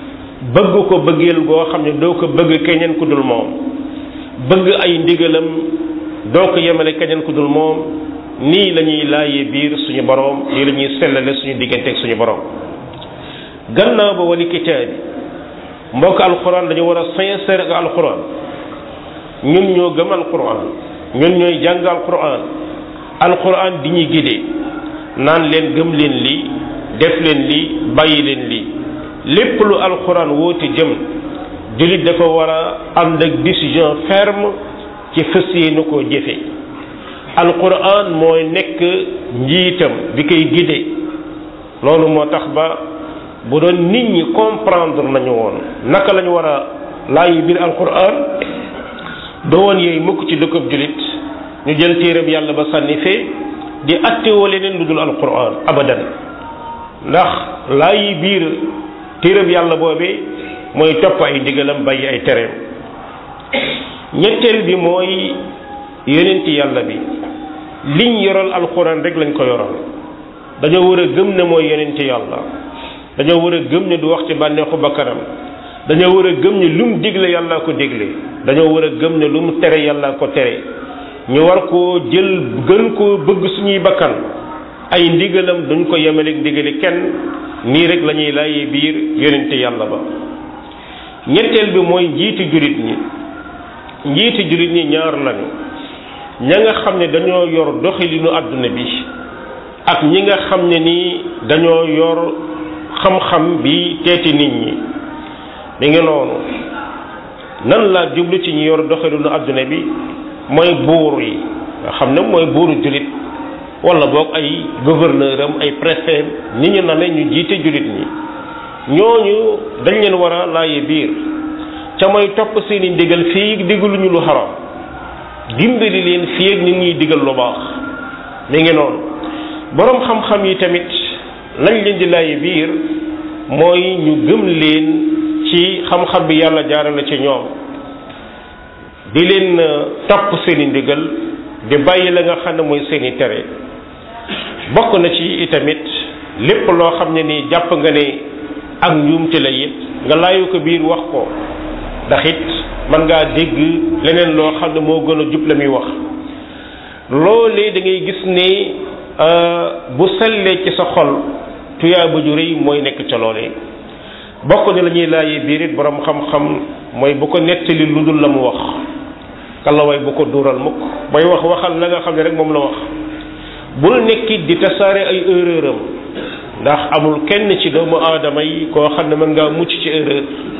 bëgg ko bëggeel goo xam ne doo ko bëgg keneen ku dul moom bëgg ay ndigalam doo ko yemale keneen ku dul moom nii la ñuy laayee biir suñu boroom nii la ñuy sellale suñu diggante ak suñu boroom gannaaw ba wali kitaabi mbokk alquran dañu war a sincère ak alquran ñun ñoo gëm alquran ñun ñooy jàng alquran alquran di ñuy gidee naan leen gëm leen lii def leen lii bàyyi leen lii lépp lu alquran woote jëm jullit dafa war a ànd ak décision ferme ci fas yéene koo jëfe alquran mooy nekk njiitam bi koy gide loolu moo tax ba bu doon nit ñi comprendre nañu woon naka lañu war a laayi biir alquran doo woon yooyu mukk ci dëkkub jullit ñu jël téereb yàlla ba sànni fee di attewoo leneen lu dul alquran abadan ndax laayi biir téereb yàlla boobee mooy topp ay ndigalam bàyyi ay tereem ñetteel bi mooy yonenti yàlla bi liñ yoral alquran rek lañ ko yoral dañoo war a gëm ne mooy yonenti yàlla dañoo war a gëm ne du wax ci bànneexu bakkanam dañoo war a gëm ne lu mu digle yàllaa ko digle dañoo war a gëm ne lu mu tere yàllaa ko tere ñu war koo jël gën koo bëgg suñuy bakkan ay ndigalam duñ ko yemaleeg ndigali kenn nii rek la ñuy laayee biir yonente yàlla ba ñetteel bi mooy njiiti julit ñi njiiti julit ñi ñaar lañu ña nga xam ne dañoo yor doxalinu àdduna bi ak ñi nga xam ne nii dañoo yor xam-xam bi teeti nit ñi mi ngi noonu nan laa jublu ci ñi yor doxalinu àdduna bi mooy buur yi nga xam ne mooy buuru julit wala boog ay gouverneur am ay préfet ni ñu na ne ñu jiite julit ñi ñooñu dañ leen war a laaye biir ca mooy topp seeni ndigal fii digaluñu lu xaram dimbali leen fii ak nit ñuy digal lu baax mi ngi noonu boroom xam-xam yi tamit lañ leen di laaye biir mooy ñu gëm leen ci xam-xam bi yàlla jaarale ci ñoom di leen topp seeni ndigal di bàyyi la nga xam ne mooy seeni tere bokk na ci itamit lépp loo xam ne nii jàpp nga ne ak njuumte la it nga laayu ko biir wax ko ndax it mën ngaa dégg leneen loo xam ne moo gën a jub la muy wax loolee da ngay gis ne bu sellee ci sa xol tuyaa ba ju rëy mooy nekk ca loolee bokk ne la ñuy laajee biir it borom xam-xam mooy bu ko nettali lu dul la mu wax kalawaay bu ko duural mukk booy wax waxal la nga xam ne rek moom la wax bul nekkit di tasaare ay erreur am ndax amul kenn ci doomu aadama yi koo xam ne mën ngaa mucc ci erreur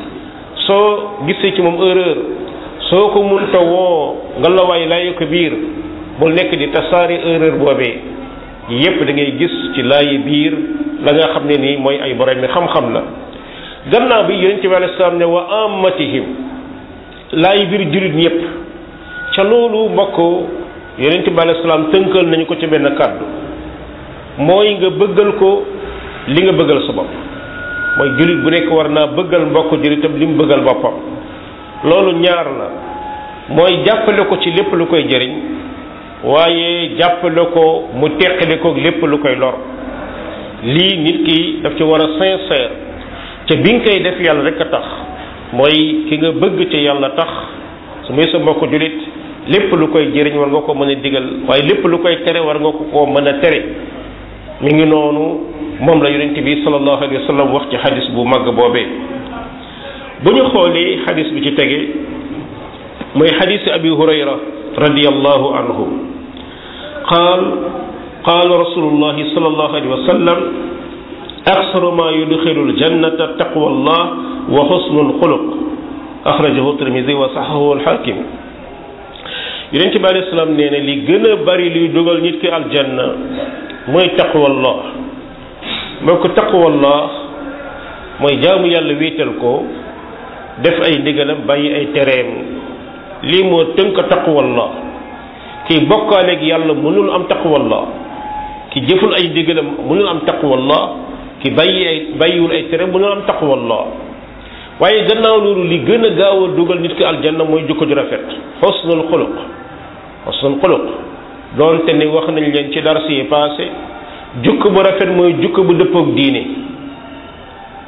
soo gisee ci moom erreur soo ko munta woo nga la waay laayu ko biir bul nekk di tasaare erreur boobee yépp da ngay gis ci laayi biir la nga xam ne nii mooy ay borom mi xam-xam la gannaaw bi yonent bi alei salaam ne wa ammatihim laayi biir jurit ñëpp ca loolu mbokk yonent bi alei salaam tënkal nañu ko ci benn kàddu mooy nga bëggal ko li nga bëggal sa bopp mooy jullit bu nekk war naa bëggal mbokk jullitam li mu bëggal boppam loolu ñaar la mooy jàppale ko ci lépp lu koy jëriñ waaye jàppale ko mu teqale ko lépp lu koy lor lii nit ki daf ci war a sincère te bi nga koy def yàlla rek a tax mooy ki nga bëgg ci yàlla tax su muy sa mbokk jullit lépp lu koy jëriñ war nga ko mën a digal waaye lépp lu koy tere war nga ko koo mën a tere mi ngi noonu moom la yonent bi sallallahu alayhi wa sallam wax ci xadis bu màgg boobee bu ñu xoolee xadis bi ci tege mooy xadisi abi hurayra radiyallahu anhu qaal qaal rasulullahi sallallahu alayhi wa sallam aksaru ma yudxilu aljannata taqwa allah wa xusnu alxuluq axrajahu tirmidi wa saxahu alxakim yonent bi alayhi salaam nee na li gën a bari luy dugal nit ki aljanna mooy taqwallah moo ko taqwallah mooy jaamu yàlla wéetal ko def ay ndigalam bàyyi ay tereem lii moo tënk taqwallah kii bokkaaleeg yàlla mënul am taqwallah ki jëful ay ndigalam mënul am taqwallah ki bàyyi ay bàyyiwul ay tereem mënul am taqwallah waaye gannaaw loolu li gën a gaaw a dugal nit ki aljanna mooy jukko ju rafet xusnul xuluq xusnul xuluq doonte ni wax nañ leen ci dars yi passé jukk bu rafet mooy jukk bu dëppoog diine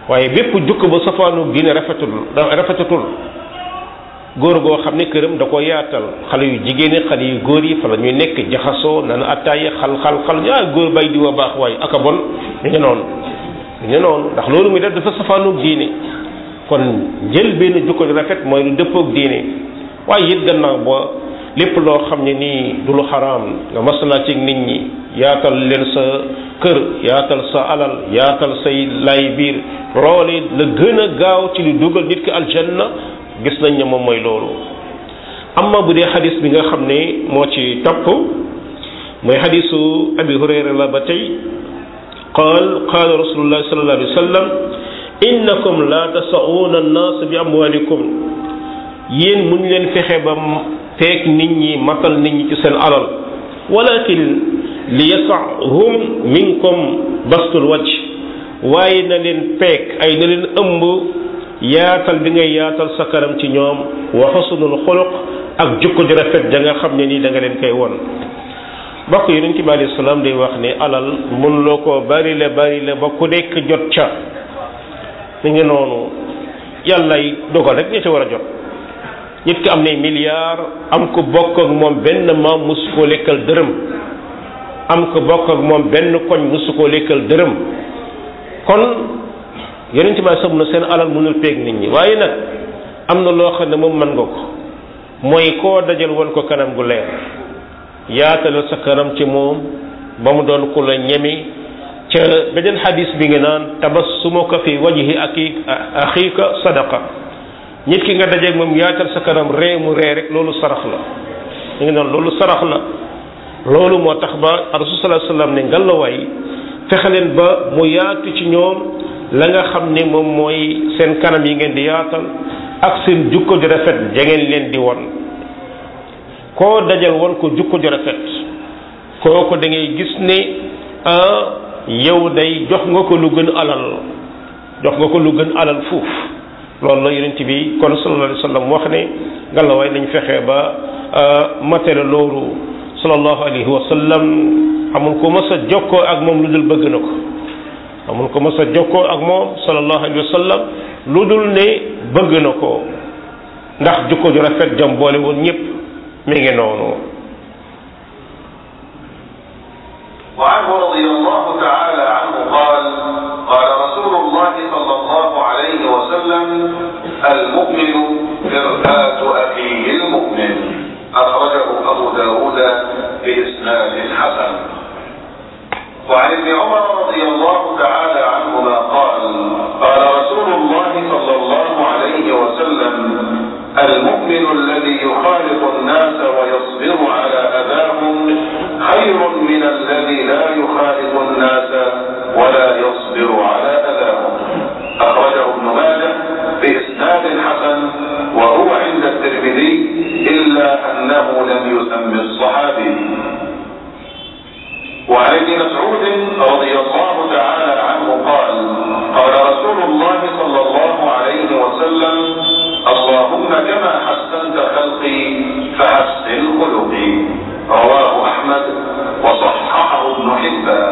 waaye bépp jukko ba safaanu diine rafetul rafetatul góor goo xam ne këram da ko yaatal xale yu jigéen ñi xale yu góor yi fa la ñuy nekk jaxasoo naan attaaye xal xal xal ah góor bay di wa baax waaye aka bon ñu ngi noonu ñu ngi noonu ndax loolu muy def dafa safaanu diine kon jël benn jukko ju rafet mooy lu dëppoog diine waaye it gannaaw ba lépp loo xam ne nii du lu xaraam nga masalaa ci nit ñi yaatal leen sa kër yaatal sa alal yaatal say lay biir loole la gën a gaaw ci lu dugal nit ki aljanna gis nañ ne moom mooy loolu amma bu dee xadis bi nga xam ne moo ci topp mooy xadisu abi hurayra la ba tey qaal qaala rasulullah sallallahu alayhi wa sallam innakum la tasauuna annaas bi amwalikum yéen muñ leen fexe ba feek nit ñi matal nit ñi ci seen alal walakin li yasahum minkum bastul wajh waaye na leen peek ay na leen ëmb yaatal bi ngay yaatal sa kanam ci ñoom wa xusnul xuluq ak jukko ju rafet ja nga xam ne nii da nga leen koy won bokk yonent bi alayhi salaam day wax ne alal mun loo ko bari la bari la ba ku nekk jot ca mi ngi noonu yàllay dogal rek ñi ci war a jot nit ki am ne milliard am ko bokk ak moom benn maam musu koo lekkal dërëm am ko bokk ak moom benn koñ musu koo lekkal dërëm kon yonent bi sam na seen alal mënul peeg nit ñi waaye nag am na loo xam ne moom mën nga ko mooy koo dajal woon ko kanam gu leer yaatalal sa kanam ci moom ba mu doon ku la ñemi ca beneen xadis bi nga naan tabassumuka fi wajhi aki axiika sadaqa nit ki nga dajeeg moom yaatal sa kanam ree mu ree rek loolu sarax la mu ngi noonu loolu sarax la loolu moo tax ba rasul sallallahu alayhi wasallam ne ngalawaay fexe leen ba mu yaatu ci ñoom la nga xam ne moom mooy seen kanam yi ngeen di yaatal ak seen jukko ju rafet ja ngeen leen di won koo dajal won ko jukko ju rafet kooku da ngay gis ne ah yow day jox nga ko lu gën alal jox nga ko lu gën alal fuuf loolu la yonent bi kon sallallahu alayhi wa sallam wax ne ngalawaay nañ fexe ba matériel loolu sallallahu alayhi wa sallam amul ko mës a jokkoo ak moom lu dul bëgg na ko amul ko mës a jokkoo ak moom sallallahu alayhi wa sallam lu dul ne bëgg na ko ndax jukko ju rafet jam boole woon ñëpp mi ngi noonu وعنه رضي الله تعالى عنه قال قال رسول الله صلى الله عليه وسلم المؤمن مرآة أخيه المؤمن أخرجه أبو داود بإسناد حسن وعن ابن عمر رضي الله تعالى عنهما قال قال رسول الله صلى الله عليه وسلم المؤمن الذي يخالط الناس ويصبر على أذاهم خير من الذي لا يخالط الناس ولا يصبر على أذاهم أخرجه ابن ماجه بإسناد حسن وهو عند الترمذي إلا أنه لم يسم الصحابي وعن ابن مسعود رضي الله تعالى عنه قال قال رسول الله صلى الله عليه وسلم اللهم كما حسنت خلقي فحسن خلقي رواه أحمد وصححه ابن حبان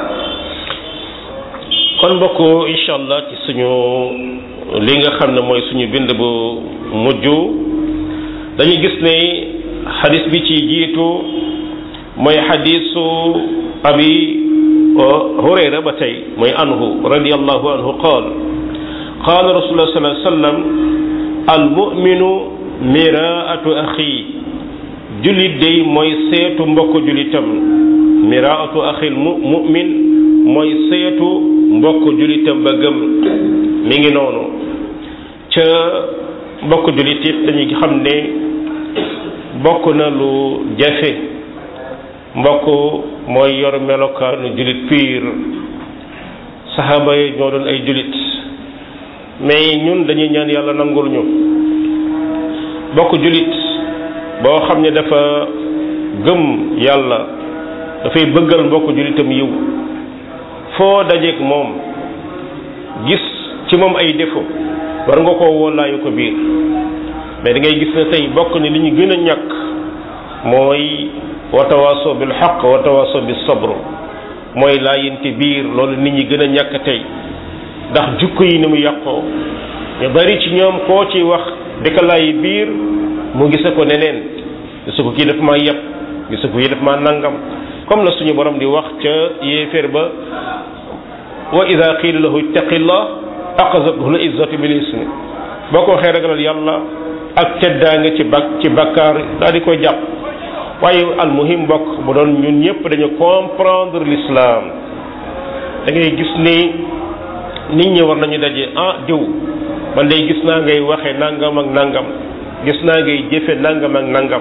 kon mbokk incha allah ci suñu li nga xam ne mooy suñu bind bu mujj dañu gis ne xadis bi ci jiitu mooy xadisu abi hurayra ba tey mooy anhu radiallahu anhu qaal qaala rasulullah sallallahu alayhi wasallam almuminu miraatu axi jullit day mooy seetu mbokk jullitam miraatu axil mu mumin mooy seetu mbokk jullitam ba gëm mi ngi noonu ca mbokk jullit it dañuy xam ne bokk na lu jafe mbokk mooy yor melokaanu jullit piir saxaaba yi ñoo doon ay jullit mais ñun dañuy ñaan yàlla nangul ñu bokk jullit boo xam ne dafa gëm yàlla dafay bëggal mbokk jullitam yiw foo dajeek moom gis ci moom ay défaut war nga koo woolaayu ko biir mais da ngay gis ne tey bokk ni li ñu gën a ñàkk mooy watawaaso bil xaq watawaaso bis sabr mooy laayinte biir loolu nit ñi gën a ñàkk tey ndax jukko yi ni mu yàqoo ñu bari ci ñoom koo ci wax di ko lay biir mu gisa ko neneen gisa ko kii daf maa yàpp gisa ko kii daf maa nangam comme la suñu borom di wax ca yéeféer ba wa ida qiila lahu ittaqillah aqazathu l izzatu bil ismi boo ko waxee ragalal yàlla ak teddaange ci bak ci bakkaar daal di koy jàpp waaye almuhim mbokk bu doon ñun ñëpp dañu comprendre l'islam da ngay gis ni nit ñi war nañu daje ah diw man day gis naa ngay waxe nangam ak nangam gis naa ngay jëfe nangam ak nangam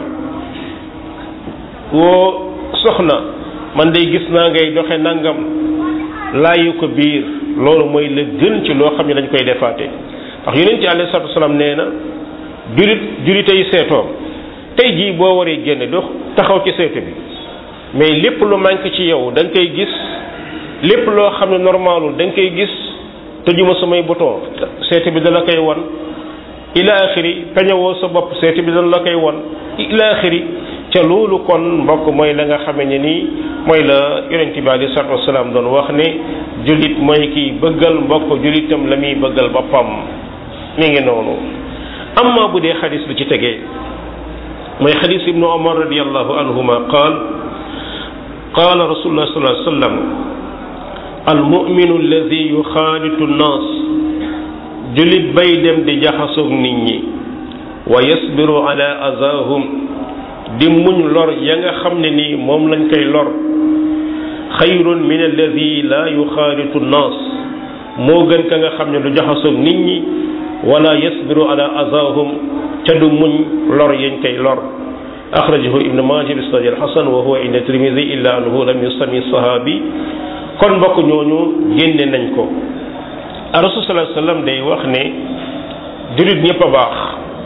woo soxna man day gis naa ngay doxe nangam laayu ko biir loolu mooy la gën ci loo xam ne dañ koy defaate ndax yonent ci alayhi salaatu wasalaam nee na julit julitay seetoom tey jii boo waree génne dox taxaw ci seetu bi mais lépp lu manque ci yow da nga koy gis lépp loo xam ne normalul da nga koy gis tëjuma samay bouton seetu bi dala koy won ila axiri peñewoo sa bopp seetu bi dana la koy won ila axiri ca loolu kon mbokk mooy la nga xame ne nii mooy la yonent bi alei salatu wasalaam doon wax ne jullit mooy kiy bëggal mbokk jullitam la muy bëggal boppam mi ngi noonu amma bu dee xadis bi ci tegee mooy xadis ibnu omar radiallahu anhuma qaal qaala rasulullah sallallahu alayhi wa sallam almuminu alladi yuxaalitu nnaas jullit bay dem di jaxasoog nit ñi wa yasbiru ala azahum di muñ lor ya nga xam ne nii moom lañ koy lor xayrun min alladi la yuxaalitu nnaas moo gën ka nga xam ne du jaxasoog nit ñi wala yasbiru ala azahum ca du muñ lor yañ koy lor axrajahu ibnu maaja bi sanad alxasan wa huwa inda tirmidi illa annahu lam yusami sahabi kon mbokk ñooñu génne nañ ko rasul sallallahu alayhi wasallam day wax ne julit ñëpp a baax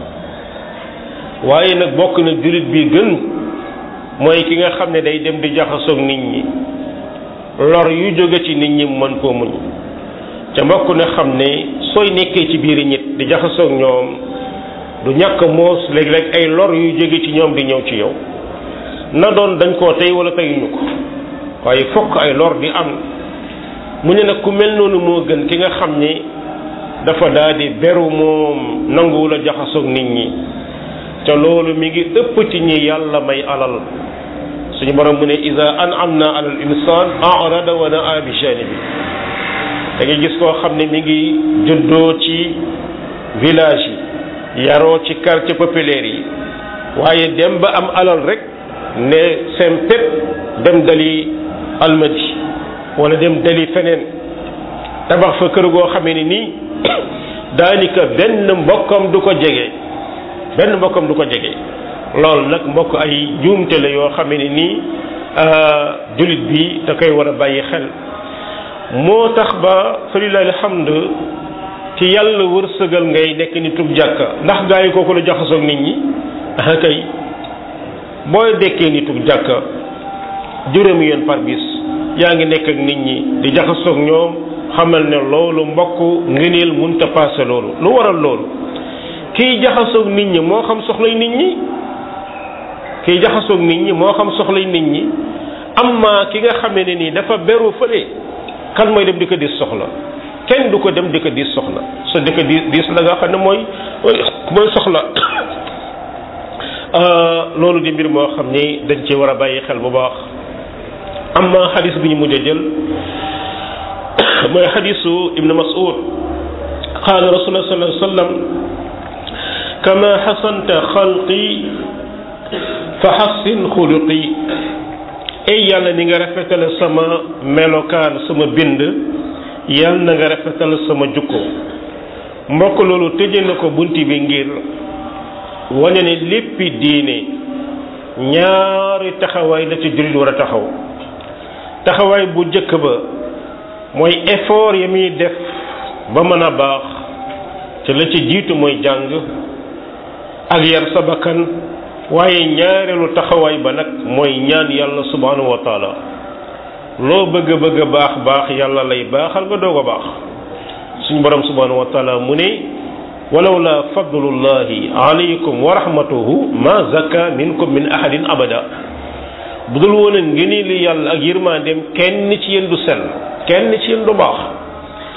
waaye nag bokk na julit bi gën mooy ki nga xam ne day dem di jaxasoog nit ñi lor yu jóge ci nit ñi mën koo muñ ca mbokk na xam ne sooy nekkee ci biir nit di jaxasoog ñoom du ñàkk moos léeg-léeg ay lor yu jóge ci ñoom di ñëw ci yow na doon dañ koo tey wala teyuñu ko waaye fokk ay lor di am mu ne nag ku mel noonu moo gën ki nga xam ne dafa daal di beru moom nanguwul a jaxasoog nit ñi te loolu mi ngi ëpp ci ñi yàlla may alal suñu borom mu ne ida an'amna ala al insan a'rada wa na'a bi janibi da ngay gis koo xam ne mi ngi juddoo ci village yi yaroo ci quartier populaire yi waaye dem ba am alal rek ne seen pép dem dali almadi wala dem dali feneen tabax fa kër goo xamee ni nii daanaka benn mbokkam du ko jege benn mbokkam du ko jege loolu nag mbokk ay juumte la yoo xamee ni nii jullit bi da koy war a bàyyi xel moo tax ba falilahi alhamd ci yàlla wërsëgal ngay nekk ni tub jàkka ndax gaa yi kooku la jaxasoog nit ñi ah kay booy dekkee ni tub jàkka juróomi yoon par bis yaa ngi nekk ak nit ñi di jaxasoog ñoom xamal ne loolu mbokk ngëneel munta paase loolu lu waral loolu kiy jaxasoog nit ñi moo xam soxlay nit ñi kiy jaxasoog nit ñi moo xam soxlay nit ñi amma ki nga xamee ne nii dafa beru fële kan mooy dem di ko dis soxla kenn du ko dem di ko diis soxla so di ko diis diis la nga xam ne mooy mooy soxla loolu di mbir moo xam ni dañ ci war a bàyyi xel bu baax amma xadis bi ñu mujj a jël mooy xadisu ibnu mas'ud qaala rasulullah sallallahu alayhi wa sallam kama xasanta xalqi fa xassin xuluqi ay yàlla ni nga rafetale sama melokaan sama bind yàlla na nga rafetal sama jukko mbokk loolu tëje na ko bunti bi ngir wane ne léppi diine ñaari taxawaay la ci jullit war a taxaw taxawaay bu jëkk ba mooy effort ya muy def ba mën a baax te la ci jiitu mooy jàng ak yar sa bakkan waaye ñaareelu taxawaay ba nag mooy ñaan yàlla subhanahu wa taala loo bëgg bëgg baax baax yàlla lay baaxal nga doog a baax suñu borom subhanahu wa taala mu ne walaw la fadlullahi alaykum wa rahmatuhu ma zaka minkum min ahadin abada bu dul woon a ngëni li yàlla ak yërmandeem kenn ci yéen du sell kenn ci yéen du baax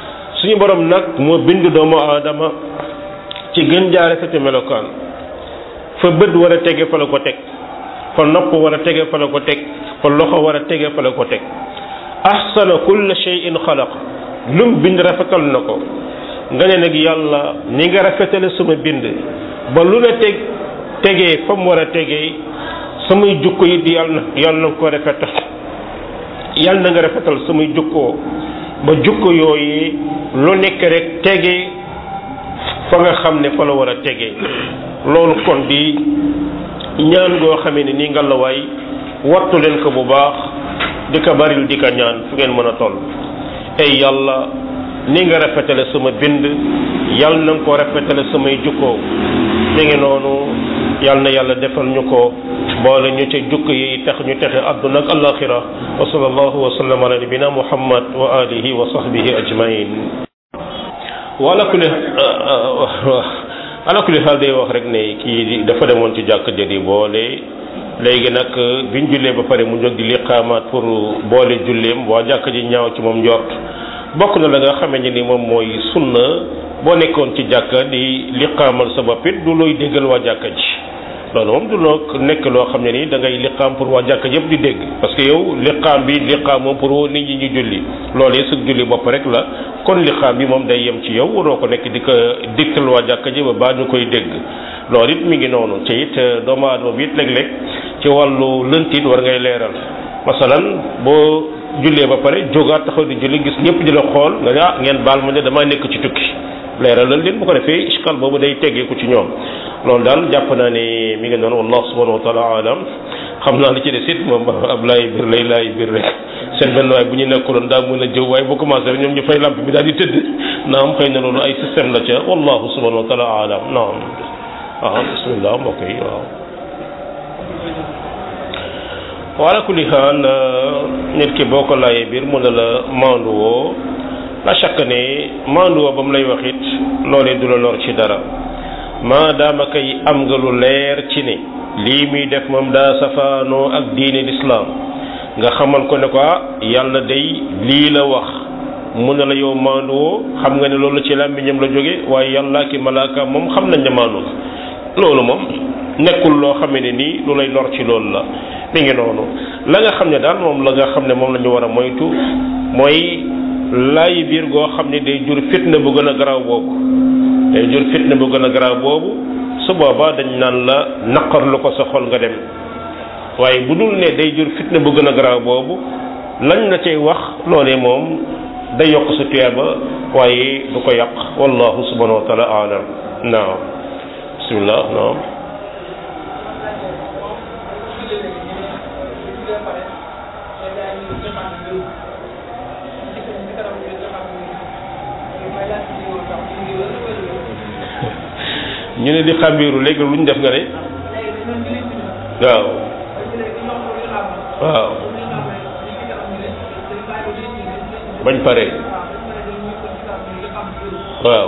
suñu borom nag moo bind doomu aadama ci gën jaare fete melokaan fa bët war a tege fa la ko teg fa nopp war a tege fa la ko teg fa loxo war a tege fa la ko teg ahsana kulla shay'in xalaq lum bind rafetal na ko nga ne nag yàlla ni nga rafetale sama bind ba lu la teg tegee fa mu war a tegee samay jukko yi di yàlla na yàlla na ko rafetal yàlla na nga rafetal samay jukkoo ba jukko yooyu lu nekk rek tegee fa nga xam ne fa la war a tegee loolu kon di ñaan goo xamee ne nii nga la waay wattu leen ko bu baax di ko baril di ko ñaan fu ngeen mën a toll ay yàlla ni nga rafetale sama bind yàlla na nga ko rafetale samay jukkoo mi ngi noonu yàlla na yàlla defal ñu ko boole ñu ca jukk yi tax ñu texe àdduna ak alaxira wa sallallahu wa sallam ala nabina muhammad wa alihi wa sahbihi ajmain wala kulli ala kulli xaal day wax rek ne kii dafa demoon ci jàkk jëri boole léegi nag biñ jullee ba pare mu jóg di liqaamaat pour boole julleem waa jàkk ji ñaaw ci moom njort bokk na la nga xamee ne ni moom mooy sunna boo nekkoon ci jàkka di liqaamal sa bopp it du looy déggal waa jàkka ji loolu moom du loo nekk loo xam ne ni da ngay liqaam pour waa jàkka yëpp di dégg parce que yow liqaam bi liqaam moom pour woo nit ñi ñu julli loolee su julli bopp rek la kon liqaam bi moom day yem ci yow waroo ko nekk di ko digtal waa jàkka ji ba baa ñu koy dégg loolu it mi ngi noonu ci it doomu aadama bi it léeg-léeg ci wàllu lënt it war ngay leeral masalan boo jullee ba pare jógaat taxaw di julli gis ñëpp di la xool nga ne ah ngeen baal ma ne damaa nekk ci tukki leeralal leen bu ko defee iskal boobu day teggeeku ci ñoom loolu daal jàpp naa ne mi ngi noonu wallahu subhanahu wa taala alam xam naa li ci des it moom ab laay biir lay laay biir rek seen benn waay bu ñu nekkuloon daa mën a jëw waaye bu commencé rek ñoom ñu fay lamp bi daal di tëdd naam xëy na loolu ay système la ca wallahu subhanahu wa taala alam naam waaw bismillah mbokk yi waaw wala kulli xaal nit ki boo ko laayee biir mu ne la maandu woo la chaque ne maandu woo ba mu lay wax it loolee du la lor ci dara maadaama kay am nga lu leer ci ne lii muy def moom daa safaanoo ak diine lislaam nga xamal ko ne ko yàlla day lii la wax mu ne la yow maandu woo xam nga ne loolu ci làmmiñam la jóge waaye yàlla ki malaaka moom xam nañ ne maandu loolu moom nekkul loo xam ne nii lu lay lor ci loolu la mi ngi noonu la nga xam ne daal moom la nga xam ne moom la ñu war a moytu mooy laay biir goo xam ne day jur fitna bu gën a garaaw boobu day jur fitna bu gën a garaaw boobu su boobaa dañ naan la naqar lu ko sa xol nga dem waaye bu dul ne day jur fitna bu gën a garaaw boobu lañ la cay wax loolee moom day yokk sa tuyaaba waaye du ko yàq wallahu subhanahu wa taala alam naam bismillah naam ñu ne di xàmbiiru léegi lu ñu def nga ne waaw waaw bañ pare waaw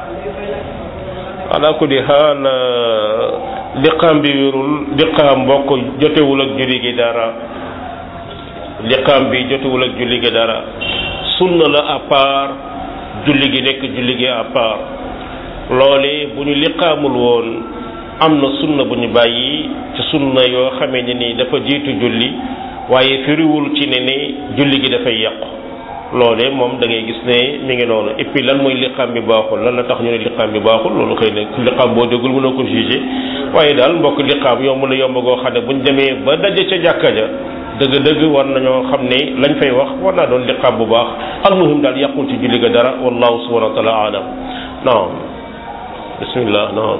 ala ku di xaal liqaam bi wérul liqaam bokk jotewul ak julli gi dara liqaam bi jotewul ak julli gi dara sunna la à part julli gi nekk julli gi à part loole bu ñu liqaamul woon am na sunna bu ñu bàyyi ci sunna yoo xamee ne ni dafa jiitu julli waaye firiwul ci ne ne julli gi dafay yàqu loole moom da ngay gis ne mi ngi noonu et puis lan mooy liqaam bi baaxul lan la tax ñu ne liqaam bi baaxul loolu xëy na liqaam boo déggul mënoo ko jugé waaye daal mbokk liqaam yomb na yomb goo xam ne buñ demee ba daje ca jàkka ja dëgg-dëgg war nañoo xam ne lañ fay wax war naa doon liqaam bu baax almuhim daal yàqul ci julli ga dara wallahu subhanahu wa taala alam naam bismillah naam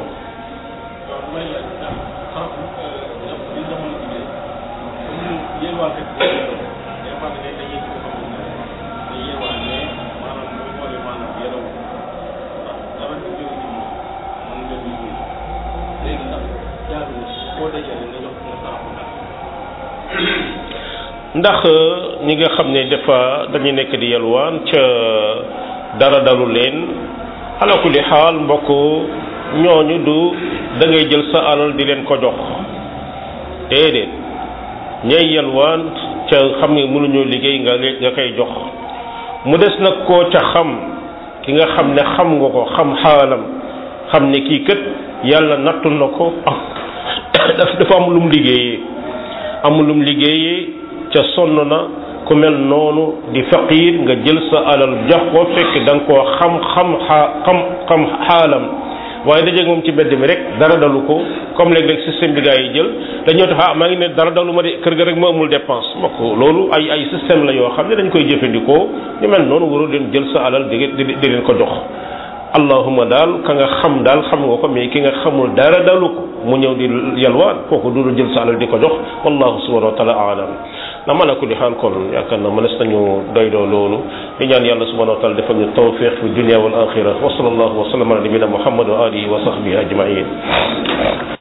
ndax ñi nga xam ne dafa dañu nekk di yalwaan ca dara dalu leen ala kulli xaal mbokk ñooñu du da ngay jël sa alal di leen ko jox déedéet ñay yalwaan ca xam ne mënuñoo liggéey nga nga koy jox mu des nag koo ca xam ki nga xam ne xam nga ko xam xaalam xam ne kii kët yàlla nattu na ko daf dafa am lum liggéeyee am lum liggéeyee ca sonn na ku mel noonu di faqiir nga jël sa alal jox ko fekk da nga koo xam xam xaa xam xam xaalam waaye dajeeg moom ci mbedd mi rek dara dalu ko comme léeg-léeg système bi gaa yi jël dañoo tax ah maa ngi ne dara dalu ma de kër ga rek ma amul dépense mbokk loolu ay ay système la yoo xam ne dañ koy jëfandikoo ñu mel noonu warul leen jël sa alal di di di leen ko jox allahuma daal ka nga xam daal xam nga ko mais ki nga xamul dara dalu ko mu ñëw di yalwaan kooku du jël sa alal di ko jox wallahu subhanahu wa taala alam na mën a ko di xaal kon yaakaar na mënees nañu doyloo loolu di ñaan yàlla subhanahu wa taala defal ñu tawfiq fi dunia wal axira wa sallallahu wa sallam ala nabina muhammad wa alihi wa sahbihi ajmain